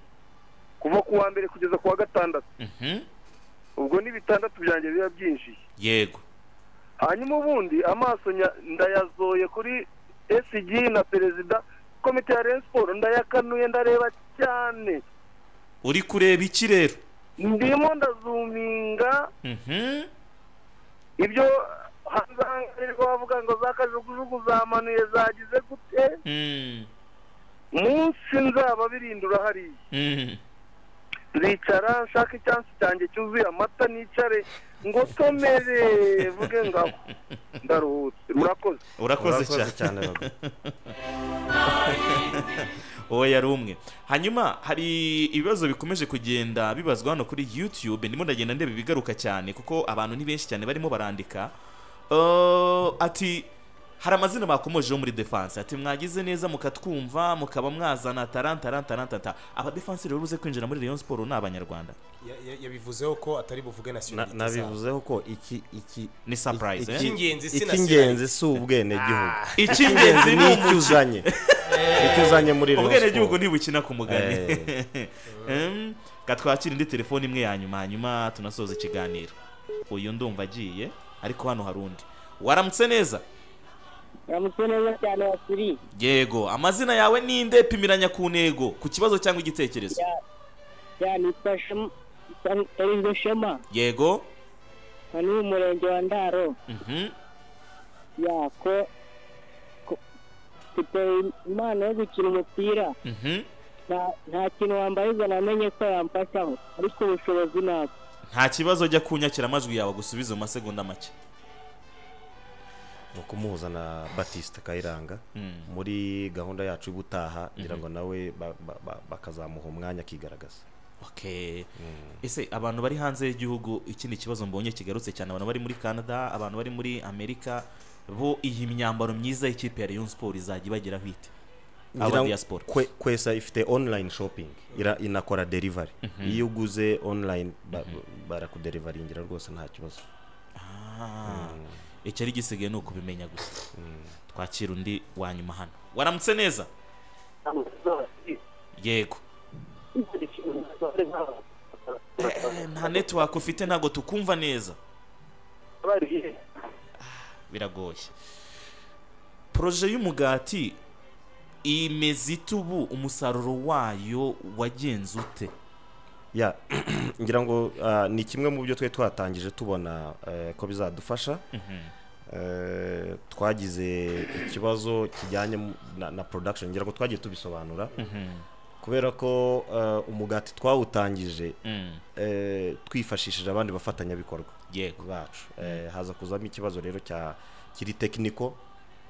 kuva ku wa mbere kugeza ku wa gatandatu Mhm. ubwo ni bitandatu byanjye biba byinjiye yego hanyuma ubundi amaso nya- ndayazoye kuri SG na perezida komite ya Rayon Sport ndayakanuye ndareba cyane uri kureba iki rero ndimo ndazuminga Mhm. ibyo hanze aha ngaha rero bavuga ngo za kajugujugu zamanuye zagize gute Mm. munsi nzaba birindura hariya Mm. nzicara nshaka icyansi cyanjye cyuzuye amata nicare ngo tomere vuge ngaho ndaruhutse murakoze urakoze cyane Murakoze cyane Rago. uwo yari umwe hanyuma hari ibibazo bikomeje kugenda bibazwa hano kuri youtube ndimo ndagenda ndeba ibigaruka cyane kuko abantu ni benshi cyane barimo barandika Eh, ati hari amazina bakomojeho muri defense ati mwagize neza mukatwumva mukaba mwazana tarantarantarantanta abadefansi rero uze kwinjira muri rayon siporo ni abanyarwanda Ya- ya- yabivuzeho ko atari buvuge Na- nationality zabo. nabivuzeho ko iki iki ni surprise eh? Icy'ingenzi si icy'ingenzi si ubwenegihugu icy'ingenzi ni ni umu- icyo uzanye icyo uzanye muri Rayon ubwenegihugu Sport. ntibukina ku mugani Em, reka twakire indi telefone imwe ya nyuma hanyuma tunasoza ikiganiro uyu ndumva agiye ariko hano hari undi waramutse neza Namutse neza cyane wasiriye yego amazina yawe ninde pimiranya ku ntego ku kibazo cyangwa igitekerezo ya nitwa Shema Perezida Shema yego na n'uyu murenge wa Ndaro mhm, ya ko ko- mfite impano yo gukina umupira mhm. nta nta kintu wambarizwa namenye ko yamfashaho ariko ubushobozi ntabwo nta kibazo jya kunyakira amajwi yawe gusubiza mu masegonda make ni ukumuhuza na batiste kayiranga muri gahunda yacu y'ubutaha ngira ngo nawe ba- ba- ba- bakazamuha umwanya akigaragaza okay ese abantu bari hanze y'igihugu ikindi kibazo mbonye kigarutse cyane abantu bari muri canada abantu bari muri amerika bo iyi myambaro myiza y'ikipe ya rayon sport izajya ibageraho ite Ngira aba ngo diaspora kwe- kwesa ifite online shopping ira- inakora delivery iyo uguze online ba- barakuderivaringira rwose nta kibazo Ah, icyo ari gisigaye ni ukubimenya gusa twakira undi wa nyuma hano waramutse neza yego Eh, nta network ufite ntabwo tukumva neza biragoye poroje y'umugati imeze ite ubu umusaruro wayo wagenze ute ya ngira ngo ah, ni kimwe mu byo twari twatangije tubona eh, ko bizadufasha Eh, twagize ikibazo kijyanye mu- na- na production ngira ngo twagiye tubisobanura kubera ko eh, umugati twawutangije eh, twifashishije abandi bafatanyabikorwa yego bacu Eh, haza kuzamo ikibazo rero cya kiri tekiniko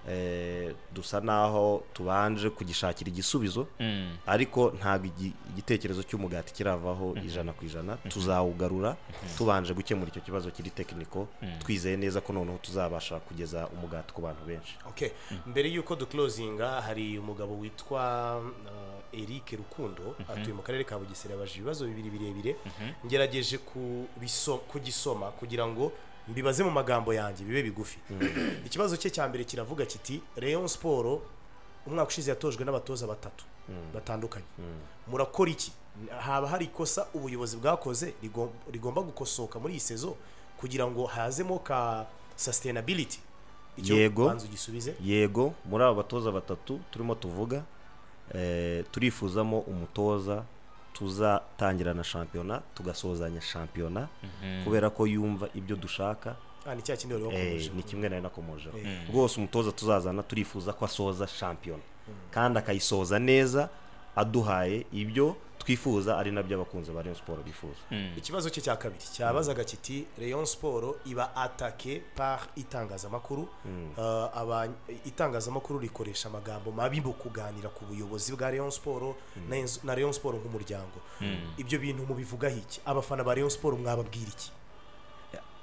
eh, dusa naho tubanje kugishakira igisubizo Mm. ariko ntabwo igi- igitekerezo cy'umugati kiravaho ijana ku ijana tuzawugarura tubanje gukemura icyo kibazo kiri tekiniko twizeye neza ko noneho tuzabasha kugeza umugati ku bantu benshi okay mbere y'uko duclosinga hari umugabo witwa uh, Eric Rukundo atuye mu karere ka Bugesera yabaje ibibazo bibiri birebire ngerageje kubiso- kugisoma kugira ngo mbibaze mu magambo yanjye bibe bigufi ikibazo cye cya mbere kiravuga kiti Rayon Sport umwaka ushize yatojwe n'abatoza batatu batandukanye murakora iki haba hari ikosa ubuyobozi bwakoze rigom- rigomba gukosoka muri iyi sezo kugira ngo hazemo ka sustainability icyo Yego. banza ugisubize yego muri aba batoza batatu turimo tuvuga eh, turifuzamo umutoza tuzatangira na shampiyona tugasozanya shampiyona kubera ko yumva ibyo dushaka Ah, ni cya kindi wari eh, wakomeje ni kimwe nayo nakomojeho rwose umutoza tuzazana turifuza ko asoza shampiyona kandi akayisoza neza aduhaye ibyo twifuza ari nabyo abakunzi ba Rayon Sport bifuza ikibazo cye cya kabiri cyabazaga kiti Rayon Sport iba atake par itangazamakuru Ah, aba- itangazamakuru rikoresha amagambo mabi mu kuganira ku buyobozi bwa Rayon Sport na Ens- na Rayon Sport nk'umuryango ibyo bintu mubivugaho iki abafana ba Rayon Sport mwababwira iki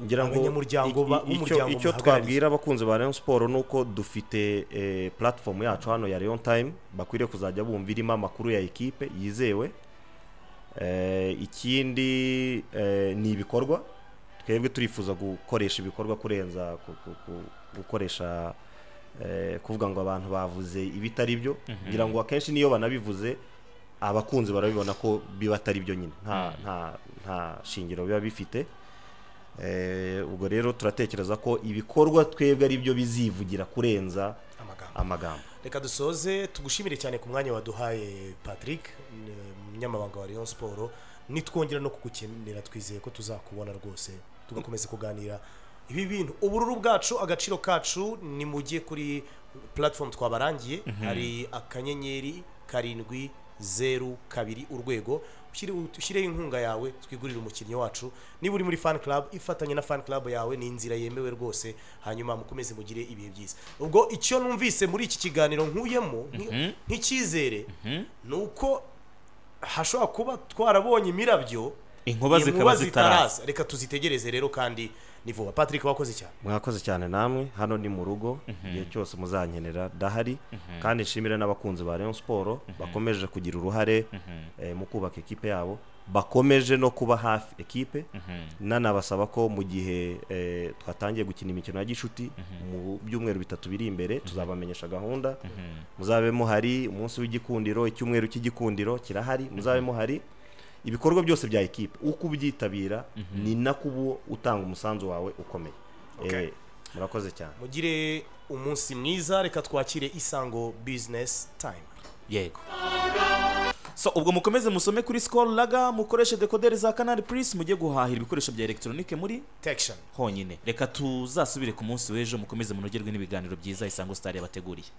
ngira ngo Abanyamuryango iki- ba- icyo- b'umuryango icyo muhagarariye. twabwira abakunzi ba Rayon Sport ni uko dufite eh, platform yacu hano ya Rayon Time bakwiriye kuzajya bumva irimo amakuru ya ekipe yizewe Eh, ikindi eh, ni ibikorwa twebwe turifuza gukoresha ibikorwa kurenza ku- ku- ku- gukoresha eh, kuvuga ngo abantu bavuze ibitari byo ngira ngo akenshi n'iyo banabivuze abakunzi barabibona ko biba atari byo nyine nta nta nta shingiro biba bifite Eh, ubwo rero turatekereza ko ibikorwa twebwe ari byo bizivugira kurenza amagambo amagambo reka dusoze tugushimire cyane ku mwanya waduhaye patrick ni umunyamabanga wa Rayon Sport nitwongera no kugukenera twizeye ko tuzakubona rwose tugakomeza kuganira ibi bintu ubururu bwacu agaciro kacu ni mujye kuri platform twabarangiye hari akanyenyeri karindwi zeru kabiri urwego ushyire- ushyireho inkunga yawe twigurire umukinnyi wacu niba uri muri fan club ifatanye na fan club yawe ni inzira yemewe rwose hanyuma mukomeze mugire ibihe byiza ubwo icyo numvise muri iki kiganiro nkuyemo nk- nk'icyizere ni uko hashobora kuba twarabonye imirabyo Inkuba zikaba zitaraza. reka tuzitegereze rero kandi ni vuba patrick wakoze cyane mwakoze cyane namwe hano ni mu rugo igihe cyose muzankenera ndahari kandi nshimire n'abakunzi ba Rayon Sport bakomeje kugira uruhare eh, mu kubaka ekipe yabo bakomeje no kuba hafi ekipe nanabasaba ko mu gihe eh, twatangiye gukina imikino ya gishuti mu byumweru bitatu biri imbere tuzabamenyesha gahunda muzabe muhari umunsi w'igikundiro icyumweru cy'igikundiro kirahari muzabe muhari ibikorwa byose bya ekipe uko ubyitabira ni nako uba utanga umusanzu wawe ukomeye Eh, murakoze cyane mugire umunsi mwiza reka twakire isango bizinesi tayime yego so ubwo mukomeze musome kuri sikoro raga mukoreshe dekoderi za kanari purisi mujye guhahira ibikoresho bya elegitoronike muri tekishoni honyine reka tuzasubire ku munsi w'ejo mukomeze munogerwe n'ibiganiro byiza isango sitari yabateguriye